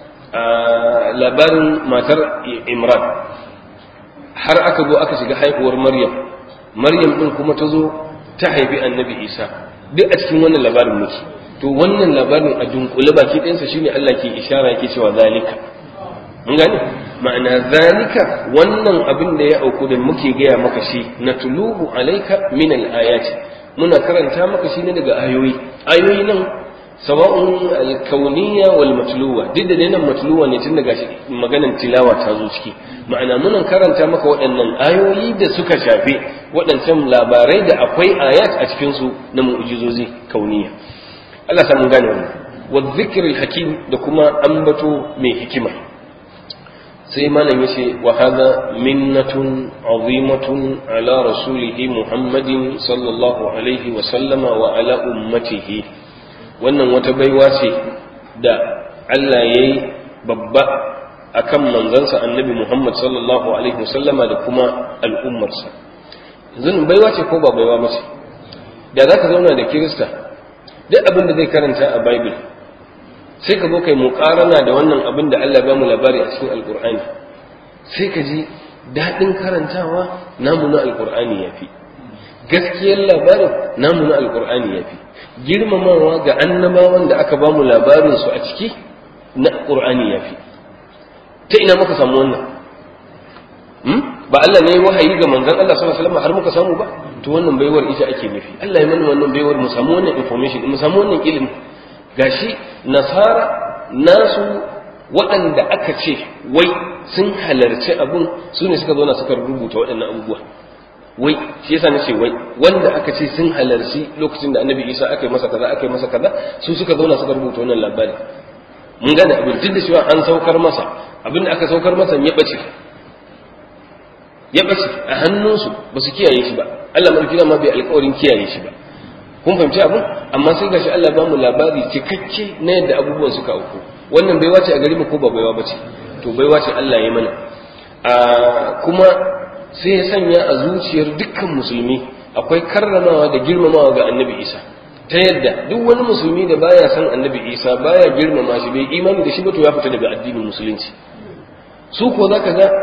labarin matar imran har aka zo aka shiga haihuwar maryam maryam din kuma ta zo ta haifi annabi isa duk a cikin wannan labarin muke to wannan labarin a dunkule baki ɗayansa shine Allah ke ishara yake cewa zalika mun gane ma'ana zalika wannan abin da ya auku da muke gaya maka shi na tuluhu alaika min al-ayati muna karanta maka shi ne daga ayoyi ayoyi nan sawa'un al-kauniyya wal matluwa duk da nan matluwa ne tun daga maganan tilawa ta zo ciki ma'ana muna karanta maka waɗannan ayoyi da suka shafe waɗancan labarai da akwai ayat a cikin su na mu'jizozi kauniyya Allah sa mun gane wannan wa dhikril hakim da kuma ambato mai hikima sai malam yace wa hadha minnatun azimatun ala rasulihi muhammadin sallallahu alaihi wa sallama wa ala ummatihi wannan wata baiwa ce da Allah yayi babba akan manzansa annabi muhammad sallallahu alaihi wa sallama da kuma al'ummarsa yanzu baiwa ce ko ba baiwa ba ce da za ka zauna da kirista duk abin da zai karanta a bible sai ka zo kai muƙarana da wannan abin da Allah ba mu labari a cikin alƙur'ani sai ka ji daɗin karantawa namu na alƙur'ani ya fi gaskiyar labarin namu na alƙur'ani ya fi girmamawa ga annabawan da aka ba mu labarinsu a ciki na ƙur'ani ya fi ta ina muka samu wannan ba Allah ne wahayi ga manzon Allah sallallahu alaihi wasallam har muka samu ba to wannan baiwar ita ake nufi Allah ya mana wannan baiwar mu samu wannan information mu samu wannan ilimi gashi nasara nasu waɗanda aka ce wai sun halarci abun su ne suka zauna suka rubuta waɗannan abubuwa wai shi yasa nace wai wanda aka ce sun halarci lokacin da annabi isa aka yi masa kaza aka yi masa kaza su suka zauna suka rubuta wannan labari mun gane abin duk da cewa an saukar masa abin da aka saukar masa ya bace ya bace a hannunsu ba su kiyaye shi ba Allah mulki ma bai alƙawarin kiyaye shi ba kun fahimci abin amma sai gashi Allah ba mu labari cikakke na yadda abubuwan suka auku wannan baiwa ce a gari mu ko ba baiwa bace to baiwa ce Allah ya mana a kuma sai ya sanya a zuciyar dukkan musulmi akwai karramawa da girmamawa ga annabi Isa ta yadda duk wani musulmi da baya san annabi Isa baya girmama shi bai imani da shi ba to ya fita daga addinin musulunci su ko zaka ga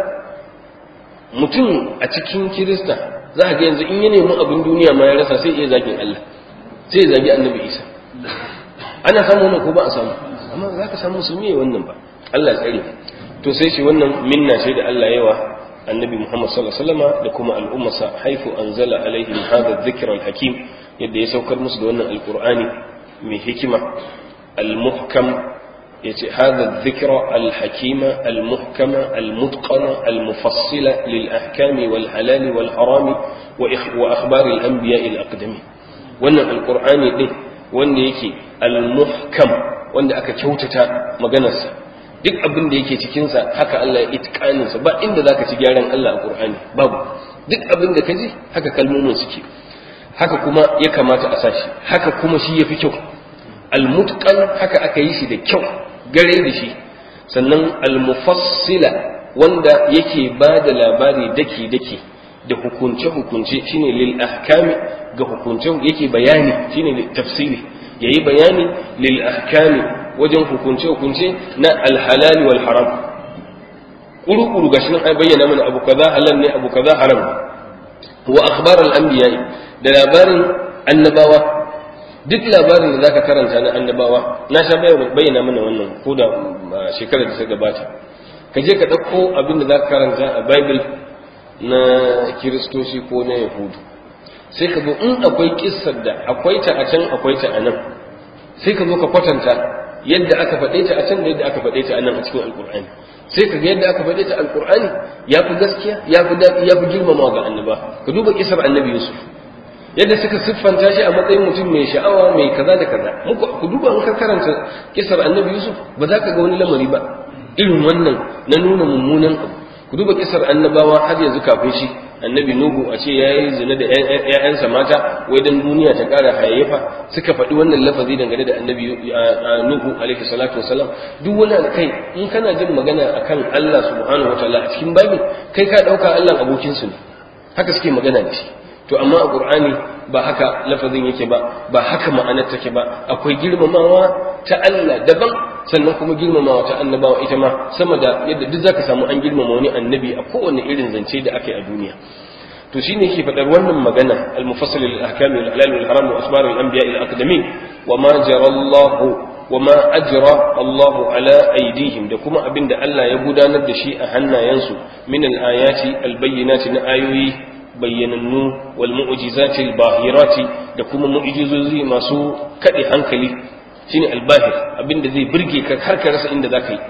mutum a cikin kirista za ga yanzu in ya nemi abin duniya ma ya rasa sai iya zagin Allah sai ya zagi annabi Isa ana samu wannan ko ba a samu amma za ka samu musulmi ya wannan ba Allah ya tsare to sai shi wannan minna ce da Allah yawa annabi Muhammad sallallahu alaihi wasallam da kuma al'ummarsa haifu anzala alaihim hadha dhikra al-hakim yadda ya saukar musu da wannan alqur'ani mai hikima al-muhkam yace hadha dhikra al-hakima al-muhkama al-mutqana al-mufassila lil ahkami wal halal wal haram wa akhbar al-anbiya al-aqdamin wannan alqur'ani din wanda yake al-muhkam wanda aka kyautata maganarsa duk abin da yake cikinsa haka Allah ya itikaninsa ba inda zaka ci gyaran Allah a Qur'ani babu duk abin da ka ji haka kalmomin suke haka kuma ya kamata a sashi haka kuma shi yafi kyau al-mutqan haka aka yi shi da kyau gare da shi sannan al-mufassila wanda yake ba da labari daki daki da hukunce hukunce shine lil ahkami ga hukunce yake bayani shine tafsiri yayi bayani lil ahkami wajen hukunce hukunce na alhalali wal haram kuru kuru gashi nan ai bayyana mana abu kaza halal ne abu kaza haram wa akhbar al anbiya da labarin annabawa duk labarin da zaka karanta na annabawa na sha bayyana mana wannan ko da shekarar da ta gabata ka je ka ɗauko abin da zaka karanta a bible na kiristoci ko na yahudu sai ka zo in akwai kissar da akwai ta a can akwai ta a nan sai ka zo ka kwatanta yadda aka faɗe ta a can da yadda aka faɗe ta a nan a cikin alkur'ani sai ka ga yadda aka faɗe ta alkur'ani ya fi gaskiya ya fi daɗi ya fi girmama ga annaba ka duba kisar annabi yusuf yadda suka siffanta shi a matsayin mutum mai sha'awa mai kaza da kaza muku ku duba in ka karanta kisar annabi yusuf ba za ka ga wani lamari ba irin wannan na nuna mummunan abu ku duba kisar annabawa har yanzu kafin shi annabi nuhu a ce yayi zina da ƴaƴansa mata wai dan duniya ta ƙara hayayyafa suka faɗi wannan lafazi dangane da annabi nuhu alaihi salatu wasalam duk wani kai in kana jin magana akan Allah subhanahu wataala a cikin bible kai ka ɗauka Allah abokin su ne haka suke magana da shi to amma a qur'ani ba haka lafazin yake ba ba haka ma'anar take ba akwai girmamawa ta Allah daban sannan kuma girmamawa ta annabawa ita ma sama da yadda duk zaka samu an girmama wani annabi a kowane irin zance da aka yi a duniya to shine yake faɗar wannan magana al-mufassil lil ahkam wal halal wal haram wa asbar al anbiya al aqdamin wa ma jara Allah wa ma ajra Allah ala aydihim da kuma abinda Allah ya gudanar da shi a hannayensu min al ayati al bayyinati na ayoyi bayyanannu wal mu'jizati al bahirati da kuma mu'jizozi masu kade hankali shine albahir abinda zai burge ka har ka rasa inda zaka yi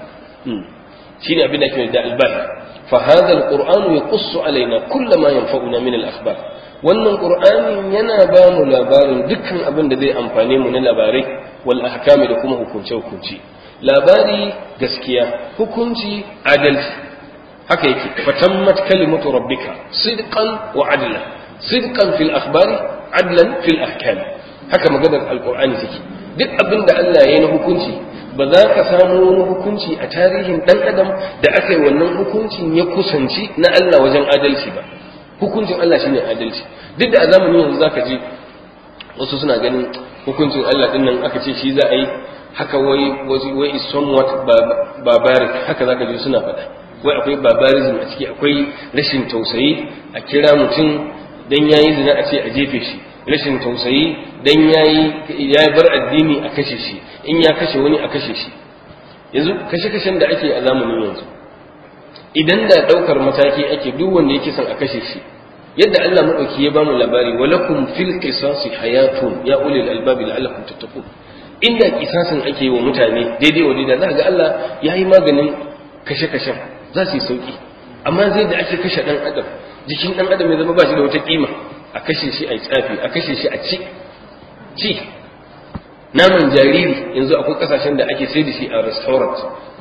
shine abinda ake da albahir fa hadha alquran yaqussu alaina kull ma yanfa'una min alakhbar wannan qur'ani yana ba mu labarin dukkan abin da zai amfane mu na labarai wal ahkami da kuma hukunce hukunci labari gaskiya hukunci adalci haka yake fatammat kalimatu rabbika sidqan wa adla sidqan fil akhbari adlan fil ahkami haka maganar alqur'ani take duk abin da Allah ya yi na hukunci ba za ka samu wani hukunci a tarihin ɗan adam da aka yi wannan hukuncin ya kusanci na Allah wajen adalci ba hukuncin Allah shine adalci duk da a zamanin yanzu zaka ji wasu suna ganin hukuncin Allah din nan aka ce shi za a yi haka wai wai is somewhat barbaric haka zaka ji suna faɗa wai akwai barbarism a ciki akwai rashin tausayi a kira mutum dan yayi zina a ce a jefe shi rashin tausayi dan yayi ya bar addini a kashe shi in ya kashe wani a kashe shi yanzu kashe-kashen da ake a zamanin yanzu idan da daukar mataki ake duk wanda yake son a kashe shi yadda Allah madauki ya bamu labari walakum fil qisasi hayatun ya ulil albabi la'allakum tattaqun inda kisasin ake yi wa mutane daidai wa daidai za ga Allah ya yi maganin kashe-kashen za su yi sauki amma zai da ake kashe dan adam jikin dan adam ya zama ba shi da wata kima a kashe shi a tsafi a kashe shi a ci ci naman jariri yanzu akwai kasashen da ake sai da shi a restaurant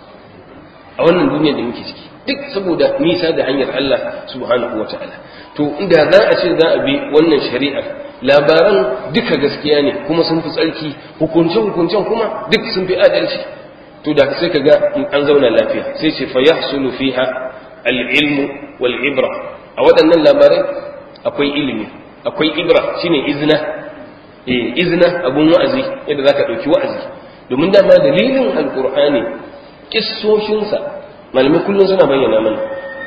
a wannan duniya da muke ciki duk saboda nisa da hanyar Allah subhanahu wa ta'ala to inda za a ce za a bi wannan shari'ar labaran duka gaskiya ne kuma sun fi tsarki hukuncen hukuncen kuma duk sun fi adalci to da sai ka ga an zauna lafiya sai ce fa yahsulu fiha al-ilmu wal ibra a waɗannan labarai akwai ilimi akwai ibra shine izna eh izna abun wa'azi yadda zaka dauki wa'azi domin dama dalilin alqur'ani kissoshin sa malamai kullun suna bayyana mana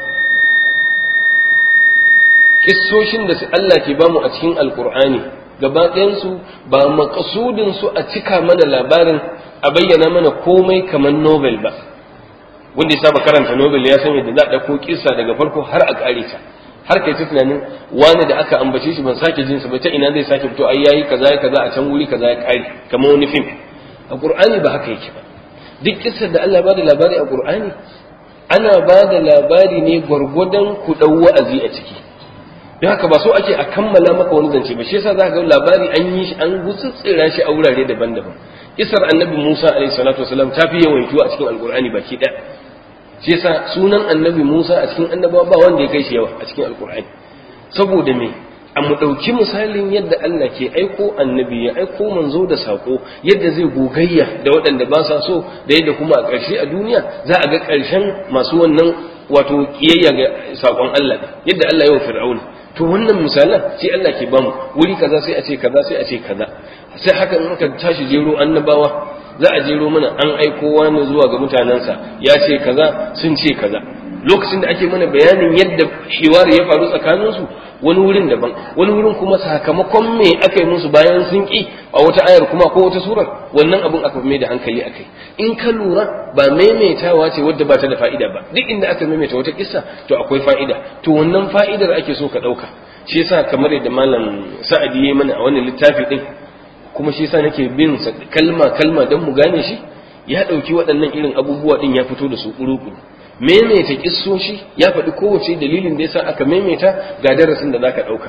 kissoshin da Allah ke bamu a cikin alqur'ani gaba ɗayan su ba maqsudin su a cika mana labarin a bayyana mana komai kamar novel ba wanda ya saba karanta novel ya san yadda za a ɗauko kissa daga farko har a ƙare ta har kai ta tunanin wani da aka ambace shi ban sake jinsa ba ta ina zai sake fito ai yayi kaza ya kaza a can wuri kaza ya kare kamar wani fim a qur'ani ba haka yake ba duk kissar da Allah ba da labari a qur'ani ana ba da labari ne gwargwadon ku dau wa'azi a ciki don haka ba so ake a kammala maka wani zance ba shi yasa za ka ga labari an yi shi an gutsutsira shi a wurare daban-daban kisar annabi Musa alaihi salatu wasalam ta fi yawaito a cikin alqur'ani baki ɗaya shi yasa sunan annabi Musa a cikin annabawa ba wanda ya kai shi yawa a cikin alkur'ani saboda me a mu ɗauki misalin yadda Allah ke aiko annabi ya aiko manzo da sako yadda zai gogayya da waɗanda ba sa so da yadda kuma a ƙarshe a duniya za a ga ƙarshen masu wannan wato kiyayya ga sakon Allah yadda Allah ya wa fir'auna to wannan misalan sai Allah ke bamu wuri kaza sai a ce kaza sai a ce kaza sai haka in ka tashi jero annabawa za a jero mana an aiko wani zuwa ga mutanensa ya ce kaza sun ce kaza lokacin da ake mana bayanin yadda hiwari ya faru tsakaninsu wani wurin daban wani wurin kuma sakamakon me aka yi musu bayan sun ki a wata ayar kuma ko wata surar wannan abun aka mai da hankali akai in ka lura ba maimaitawa ce wadda ba ta da fa'ida ba duk inda aka maimaita wata kissa to akwai fa'ida to wannan fa'idar ake so ka ɗauka shi yasa kamar yadda malam sa'adi ya mana a wannan littafi din kuma shi yasa nake bin sa kalma kalma don mu gane shi ya ɗauki waɗannan irin abubuwa ɗin ya fito da su ƙuruƙuru maimaita kissoshi ya faɗi kowace dalilin da yasa aka maimaita ga darasin da zaka ɗauka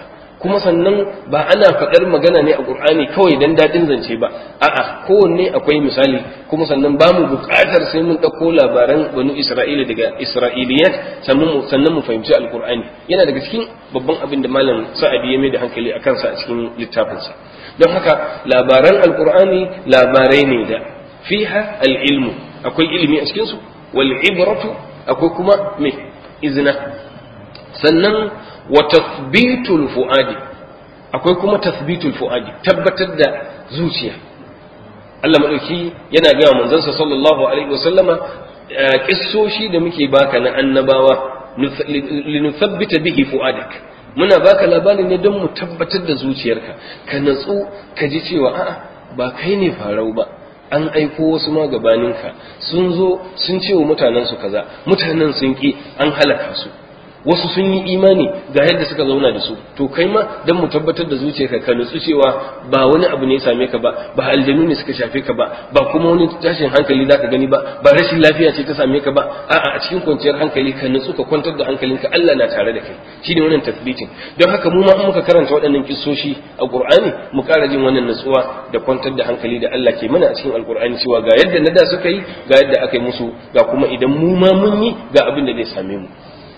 kuma sannan ba ana faɗar magana ne a Qur'ani kawai dan daɗin zance ba a'a kowanne akwai misali kuma sannan ba mu buƙatar sai mun ɗauko labaran banu Isra'ila daga Isra'iliyat sannan mu sannan mu fahimci Al-Qur'ani yana daga cikin babban abin da malam Sa'adi ya mai da hankali a kansa a cikin littafinsa don haka labaran Al-Qur'ani labarai ne da fiha al-ilmu akwai ilimi a cikin su wal ibratu akwai kuma me izina sannan wa tathbitul fuadi akwai kuma tathbitul fuadi tabbatar da zuciya Allah madauki yana ga manzansa sallallahu alaihi wasallama kissoshi da muke baka na annabawa linuthabbita bihi fuadak muna baka labarin ne don mu tabbatar da zuciyarka ka natsu ka ji cewa a'a ba kai ne farau ba an aiko wasu ma gabaninka sun zo sun ce wa mutanensu kaza mutanen sun ki an halaka su wasu sun yi imani ga yadda suka zauna da su to kai ma dan mu tabbatar da zuciyarka ka nutsu cewa ba wani abu ne ya same ka ba ba aljanu ne suka shafe ka ba ba kuma wani tashin hankali zaka gani ba ba rashin lafiya ce ta same ka ba a'a a cikin kwanciyar hankali ka nutsu ka kwantar da hankalinka Allah na tare da kai shine wannan tasbitin don haka mu ma in muka karanta waɗannan kissoshi a Qur'ani mu ƙara jin wannan nutsuwa da kwantar da hankali da Allah ke mana a cikin Alƙur'ani cewa ga yadda na da suka yi ga yadda aka yi musu ga kuma idan mu ma mun yi ga abin da zai same mu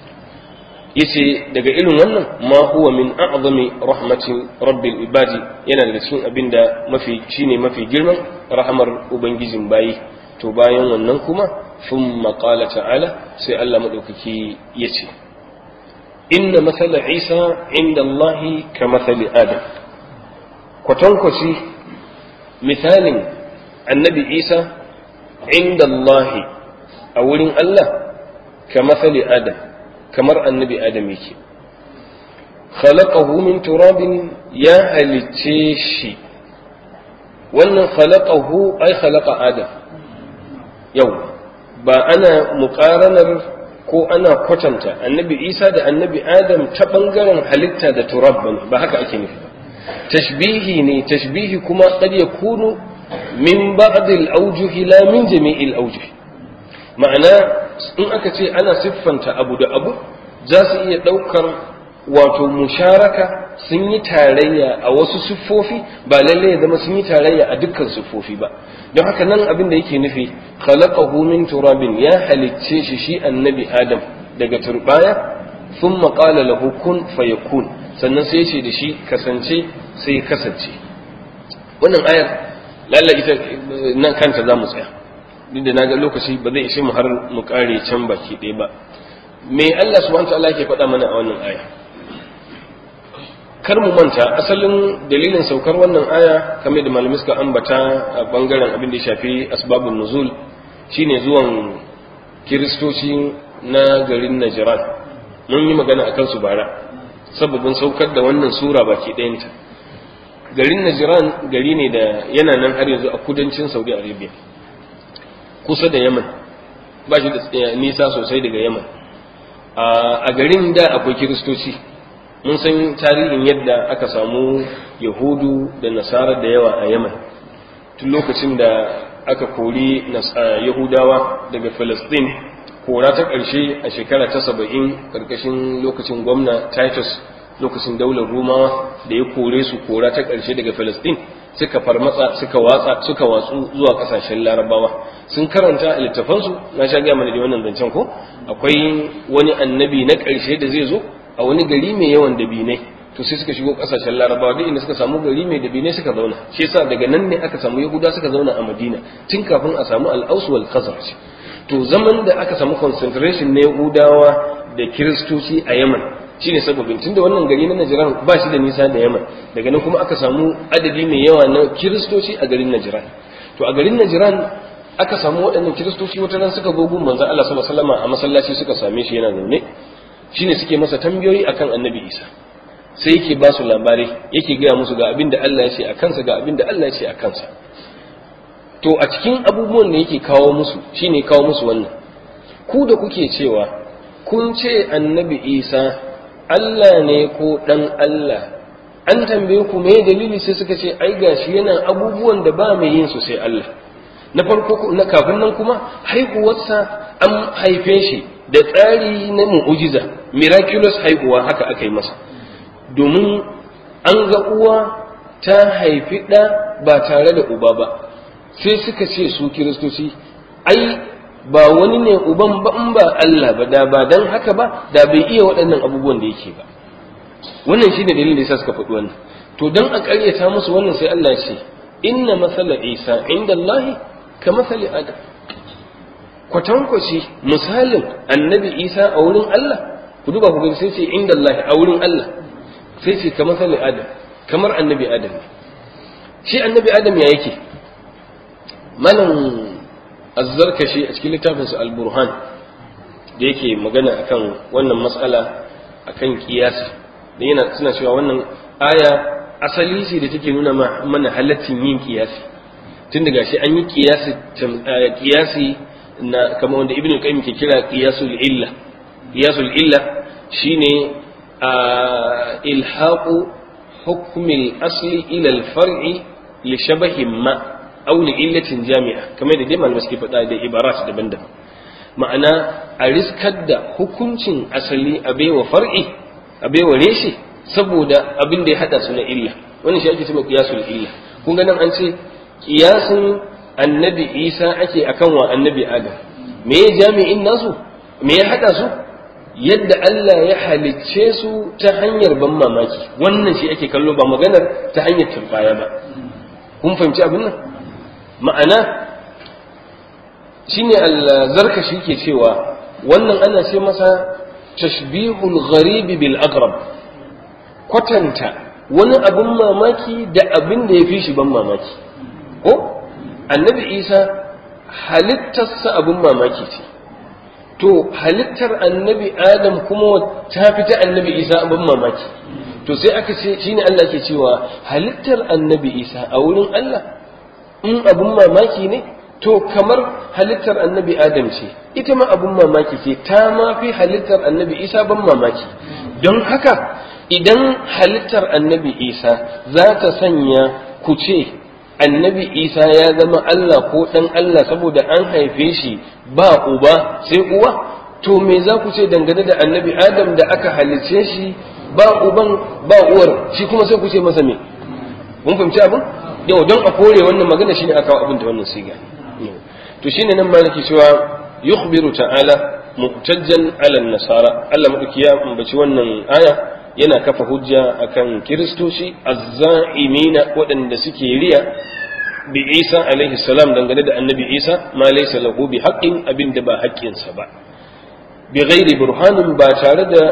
yace daga irin wannan ma huwa min a'zami rahmatin rabbil ibadi yana daga cikin abin da mafi shine mafi girman rahamar ubangijin bayi to bayan wannan kuma thumma qala ta'ala sai Allah madaukaki yace inna masala isa inda Allah ka masali adam kwatankwaci misalin annabi isa inda Allah a wurin Allah ka masali adam kamar annabi adam yake khalaqahu min turabin ya halicce shi wannan khalaqahu ai khalaqa adam yau ba ana muqaranar ko ana kwatanta annabi isa da annabi adam ta bangaren halitta da turab bane ba haka ake nufi ba tashbihi ne tashbihi kuma qad yakunu min ba'd al-awjuh la min jami' al-awjuh ma'ana in aka ce ana siffanta abu da abu za su iya ɗaukar wato musharaka sun yi tarayya a wasu siffofi ba lalle ya zama sun yi tarayya a dukkan siffofi ba don haka nan abin da yake nufi khalaqahu min turabin ya halicce shi shi annabi adam daga turbaya thumma qala lahu kun fayakun sannan sai ce da shi kasance sai kasance wannan ayar lalle ita nan kanta za mu tsaya duk da naga lokaci ba zai ishe mu har mu kare can baki ɗaya ba me Allah subhanahu wa ta'ala ke faɗa mana a wannan aya kar mu manta asalin dalilin saukar wannan aya kamar da malamai suka ambata a bangaren abin da ya shafi asbabun nuzul shine zuwan kiristoci na garin Najran mun yi magana akan su bara sababin saukar da wannan sura baki ɗayanta garin Najran gari ne da yana nan har yanzu a kudancin Saudi Arabia kusa da Yaman ba shi da nisa sosai daga Yaman a garin da akwai kiristoci mun san tarihin yadda aka samu yahudu da nasara da yawa a yaman tun lokacin da aka kori yahudawa daga Falasɗin kora ta ƙarshe a shekara ta saba'in ƙarƙashin lokacin gwamna titus lokacin daular rumawa da ya kore su kora ta ƙarshe daga Falasɗin suka farmatsa suka watsa suka watsu zuwa ƙasashen larabawa sun karanta a littafansu na sha gaya mana da wannan zancen ko akwai wani annabi na ƙarshe da zai zo a wani gari mai yawan dabinai to sai suka shigo kasashen larabawa duk inda suka samu gari mai dabinai suka zauna shi yasa daga nan ne aka samu yahuda suka zauna a madina tun kafin a samu al-aus wal khazraj to zaman da aka samu concentration na yahudawa da kiristoci a yaman shine sababin tunda wannan gari na najran ba shi da nisa da yaman daga nan kuma aka samu adadi mai yawa na kiristoci a garin najran to a garin najran aka samu waɗannan kiristoci wata ran suka zo gun manzon Allah sallallahu alaihi wasallam a masallaci suka same shi yana zaune shine suke masa tambayoyi akan annabi isa sai yake ba su labarai yake gaya musu ga abin da Allah ya ce a kansa ga abin da Allah ya ce a kansa to a cikin abubuwan da yake kawo musu shine kawo musu wannan ku da kuke cewa kun ce annabi isa Allah ne ko dan Allah an tambaye ku me dalili sai suka ce ai gashi yana abubuwan da ba mai yin su sai Allah na farko na kafin nan kuma haihuwarsa an haife shi da tsari na mu'ujiza miraculous haihuwa haka aka yi masa domin an ga uwa ta haifi ɗa ba tare da uba ba sai suka ce su kiristoci ai ba wani ne uban ba in ba Allah ba da ba dan haka ba da bai iya waɗannan abubuwan da yake ba wannan shine dalilin da yasa suka faɗi wannan to dan a ƙaryata musu wannan sai Allah ya ce inna masala Isa inda Allah ka masali Adam kwatankwaci misalin annabi Isa a wurin Allah ku duba ku gani sai ce inda Allah a wurin Allah sai ce ka masali Adam kamar annabi Adam ne shi annabi Adam ya yake malam azzarkashi a cikin littafinsa al-burhan da yake magana akan wannan matsala akan kiyasi da yana suna cewa wannan aya asali ce da take nuna mana halaccin yin kiyasi tun daga shi an yi kiyasi kiyasi na kamar wanda ibnu qayyim ke kira qiyasul illa qiyasul illa shine ilhaqu hukm al-asli ila al-far'i li shabahin ma aw li illatin jami'a kamar da dai malamai suke faɗa da ibarat daban-daban ma'ana a riskar da hukuncin asali a baiwa far'i a baiwa reshe saboda abin da ya hada su na illa wannan shi ake cewa qiyasul illa kun ga nan an ce qiyasin annabi Isa ake akan wa annabi Adam me ya jami'in nasu me ya hada su yadda Allah ya halicce su ta hanyar ban mamaki wannan shi ake kallo ba maganar ta hanyar turbaya ba kun fahimci abin nan ma'ana shine al-zarkashi ke cewa wannan ana ce masa tashbihul gharibi bil aqrab kwatanta wani abin mamaki da abin da ya fi shi ban mamaki ko annabi isa halittarsa abin mamaki ce to halittar annabi adam kuma ta fi ta annabi isa abin mamaki to sai aka ce shine Allah ke cewa halittar annabi isa a wurin Allah in abin mamaki ne to kamar halittar annabi adam ce ita ma abin mamaki ce ta ma fi halittar annabi isa ban mamaki don haka idan halittar annabi isa za ta sanya ku ce annabi isa ya zama allah ko ɗan allah saboda an haife shi ba uba sai uwa to me za ku ce dangane da annabi adam da aka halicce shi ba uban ba uwar shi kuma sai ku ce masa me mun fahimci abin yau don a kore wannan magana shine aka kawo abin da wannan siga to shine nan ma nake cewa yukhbiru ta'ala muhtajjan ala nasara Allah madauki ya ambaci wannan aya yana kafa hujja akan kiristoci azza'imina waɗanda suke riya bi Isa alaihi salam dangane da annabi Isa ma laysa lahu bi haqqin abinda ba haƙƙinsa ba bi ghairi burhanin ba tare da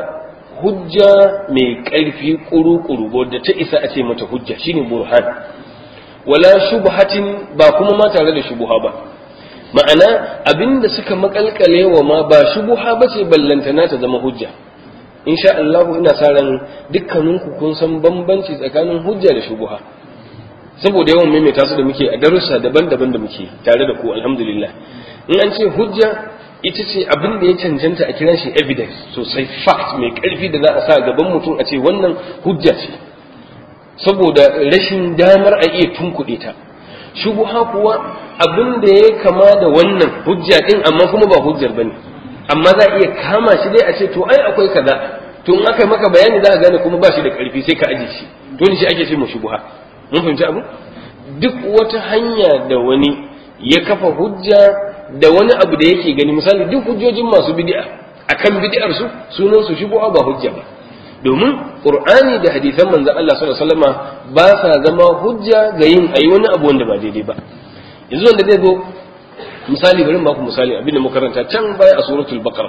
hujja mai ƙarfi kuru-kuru wadda ta isa a ce mata hujja shine burhan wala shubhatin ba kuma ma tare da shubuha ba ma'ana abinda suka makalkale wa ma ba shubuha ba ce ballantana ta zama hujja insha Allah ina sa ran dukkaninku kun san bambanci tsakanin hujja da shubuha saboda yawan maimaita su da muke a darussa daban-daban da muke tare da ku alhamdulillah in an ce hujja ita ce abin da ya cancanta a kiran shi evidence sosai fact mai karfi da za a sa gaban mutum a ce wannan hujja ce saboda rashin damar a iya tunkuɗe ta shubuha kuwa abin da ya kama da wannan hujja din amma kuma ba hujjar bane amma za a iya kama shi dai a ce to ai akwai kaza to in aka maka bayani za a gane kuma ba shi da karfi sai ka aje shi to ni shi ake ce mu shubuha mun fahimci abu duk wata hanya da wani ya kafa hujja da wani abu da yake gani misali duk hujjojin masu bid'a akan bid'ar su sunan su shubuha ba hujja ba domin qur'ani da hadisan manzon Allah sallallahu alaihi wasallama ba sa zama hujja ga yin ayi wani abu wanda ba daidai ba yanzu wanda zai zo misali bari ba ku misali abinda muka karanta can baya a suratul baqara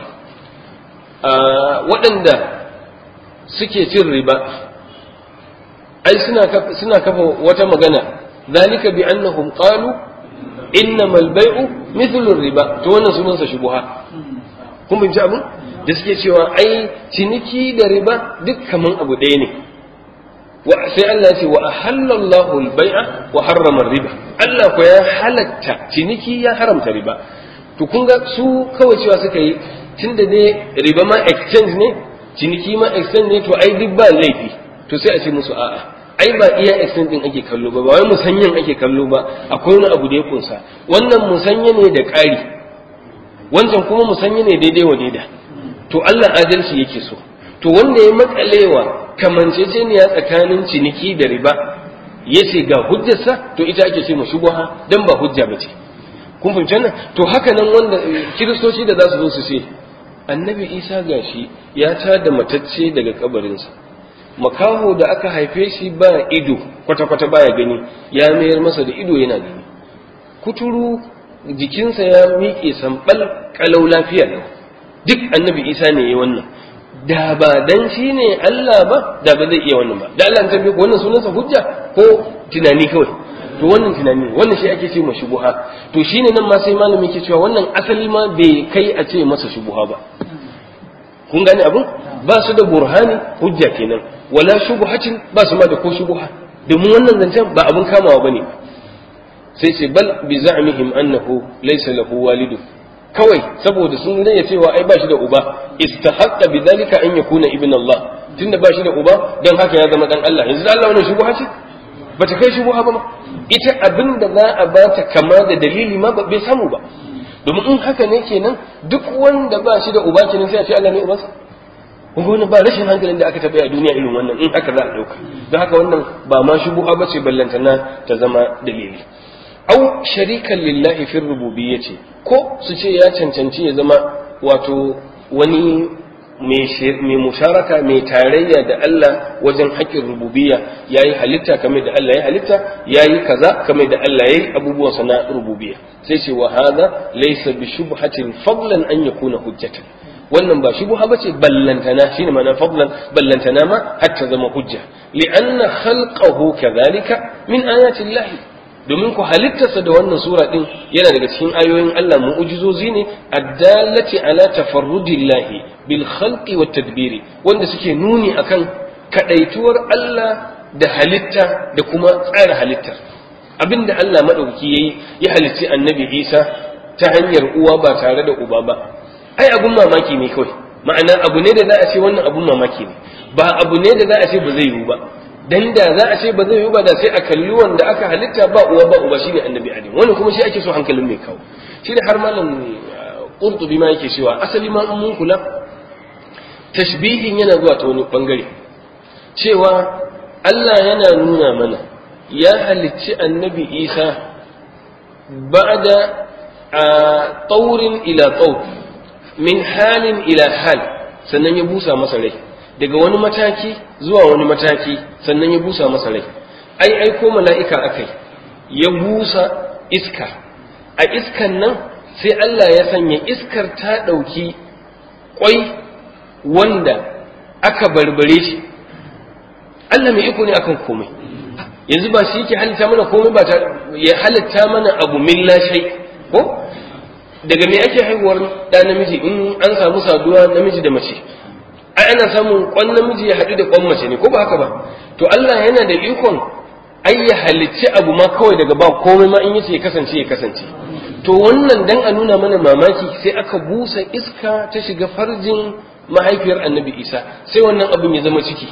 waɗanda suke cin riba ai suna suna kafa wata magana zalika bi annahum qalu innamal bai'u mithlu riba to wannan sunan sa shubuha kun bin abun da suke cewa ai ciniki da riba duk kaman abu ɗaya ne wa sai Allah ya ce wa ahallallahu al-bai'a wa harrama riba Allah ko ya halatta ciniki ya haramta riba to kun ga su kawai cewa suka yi tunda ne riba ma exchange ne ciniki ma exchange ne to ai duk ba laifi to sai a ce musu a'a ai ba iya exchange din ake kallo ba ba wai musanyan ake kallo ba akwai wani abu da ya kunsa wannan musanya ne da ƙari wancan kuma musanya ne daidai wa daida to Allah adalci yake so to wanda ya makalewa kamanceceniya tsakanin ciniki da riba yace ga hujjarsa to ita ake ce mu shubha dan ba hujja bace kun fahimci nan to haka nan wanda kiristoci da za su zo su ce annabi isa gashi ya tada matacce daga kabarinsa makaho da aka haife shi ba ido kwata-kwata baya gani ya mayar masa da ido yana gani kuturu jikinsa ya miƙe sambal kalau lafiya ne duk annabi isa ne ya wannan da ba dan shi ne Allah ba da ba zai iya wannan ba da Allah an tambaye ko wannan sunansa hujja ko tunani kawai to wannan tunani wannan shi ake ce ma shubuha to shine nan ma sai malami ke cewa wannan asali ma bai kai a ce masa shubuha ba kun gane abin ba su da burhani hujja kenan wala shubuhatin ba su ma da ko shubuha domin wannan zancen ba abin kamawa bane sai ce bal bi za'mihim annahu laysa lahu walidu kawai saboda sun raya cewa ai ba shi da uba istahaqqa bidhalika an yakuna ibn Allah tunda ba shi da uba dan haka ya zama dan Allah yanzu Allah wannan shubuha ce bata kai shubuha ba ma ita abin da za a bata kama da dalili ma bai samu ba domin in haka ne kenan duk wanda ba shi da uba kenan sai a ce Allah ne ubansa kun wannan ba rashin hankalin da aka taɓa a duniya irin wannan in haka za a ɗauka don haka wannan ba ma shubuha ba ce ballantana ta zama dalili au sharikan lillahi fi rububiyyati ko su ce ya cancanci ya zama wato wani mai musharaka mai tarayya da Allah wajen haƙƙin rububiyya yayi halitta kamar da Allah ya halitta yayi kaza kamar da Allah yayi abubuwan sa na rububiyya sai ce wa hadha laysa bi shubhatin fadlan an yakuna hujjatan wannan ba shubha bace ballantana shine ma'ana fadlan ballantana ma hatta zama hujja li'anna khalqahu kadhalika min ayati Allah domin ku halittarsa da wannan sura din yana daga cikin ayoyin Allah mu'ujizozi ne addalati ala tafarrudillahi bil khalqi wat tadbiri wanda suke nuni akan kadaituwar Allah da halitta da kuma tsara halittar abinda Allah madaukaki yayi ya halitti annabi Isa ta hanyar uwa ba tare da uba ba ai abun mamaki ne kawai ma'ana abu ne da za a ce wannan abun mamaki ne ba abu ne da za a ce ba zai yiwu ba dan da za a ce ba zai yi ba da sai a kalli wanda aka halitta ba uwa ba uba shine annabi adam wannan kuma shi ake so hankalin mai kawo shine har malam qurtubi ma yake cewa asali ma mun kula tashbihin yana zuwa ta wani bangare cewa Allah yana nuna mana ya halicci annabi Isa ba'da a taurin ila taur min halin ila hal sannan ya busa masa rai daga wani mataki zuwa wani mataki sannan ya busa masa rai ai aiko mala'ika akai ya busa iska a iskan nan sai Allah ya sanya iskar ta ɗauki ƙwai wanda aka barbare shi Allah mai iko ne akan komai yanzu ba shi yake halitta mana komai ba ta ya halitta mana abu min lashai ko daga me ake haihuwar ɗa namiji in an samu saduwa namiji da mace ai ana samun kwan namiji ya haɗu da kwan mace ne ko ba haka ba to Allah yana da ikon ai ya halicci abu ma kawai daga ba komai ma in yace ya kasance ya kasance to wannan dan a nuna mana mamaki sai aka busa iska ta shiga farjin mahaifiyar annabi isa sai wannan abin ya zama ciki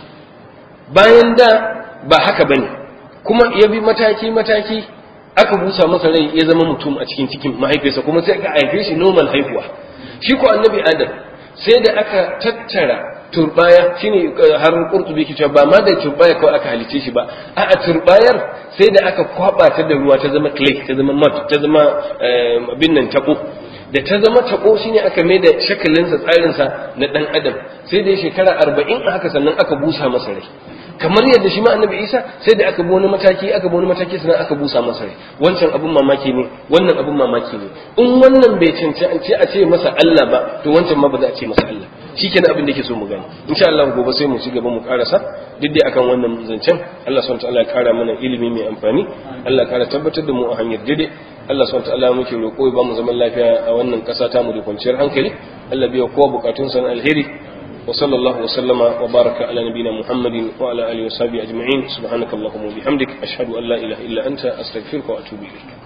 bayan da ba haka bane kuma ya bi mataki mataki aka busa masa rai ya zama mutum a cikin cikin mahaifiyarsa kuma sai aka haife shi normal haihuwa shi ko annabi adam sai da aka tattara turbaya shine har qurtubi ke cewa ba ma da turbaya kawai aka halice shi ba a a turbayar sai da aka kwaba ta da ruwa ta zama clay ta zama mud ta zama abin nan tabo da ta zama tabo shine aka mai da shakalinsa tsarinsa na dan adam sai da shekara arba'in haka sannan aka busa masa rai kamar yadda shi ma annabi isa sai da aka bi wani mataki aka bi wani mataki sannan aka busa masa rai wancan abun mamaki ne wannan abun mamaki ne in wannan bai cancanci a ce masa Allah ba to wancan ma ba za a ce masa Allah shikenan abin da yake so mu gani insha Allah gobe sai mu ci gaba mu karasa duk dai akan wannan zancen Allah subhanahu wataala ya kara mana ilimi mai amfani Allah ya kara tabbatar da mu a hanyar daidai Allah subhanahu wataala muke roƙo ya ba mu zaman lafiya a wannan ƙasa ta mu da kwanciyar hankali Allah biya kowa bukatun sa alheri وصلى الله وسلم وبارك على نبينا محمد وعلى اله وصحبه اجمعين سبحانك اللهم وبحمدك اشهد ان لا اله الا انت استغفرك واتوب اليك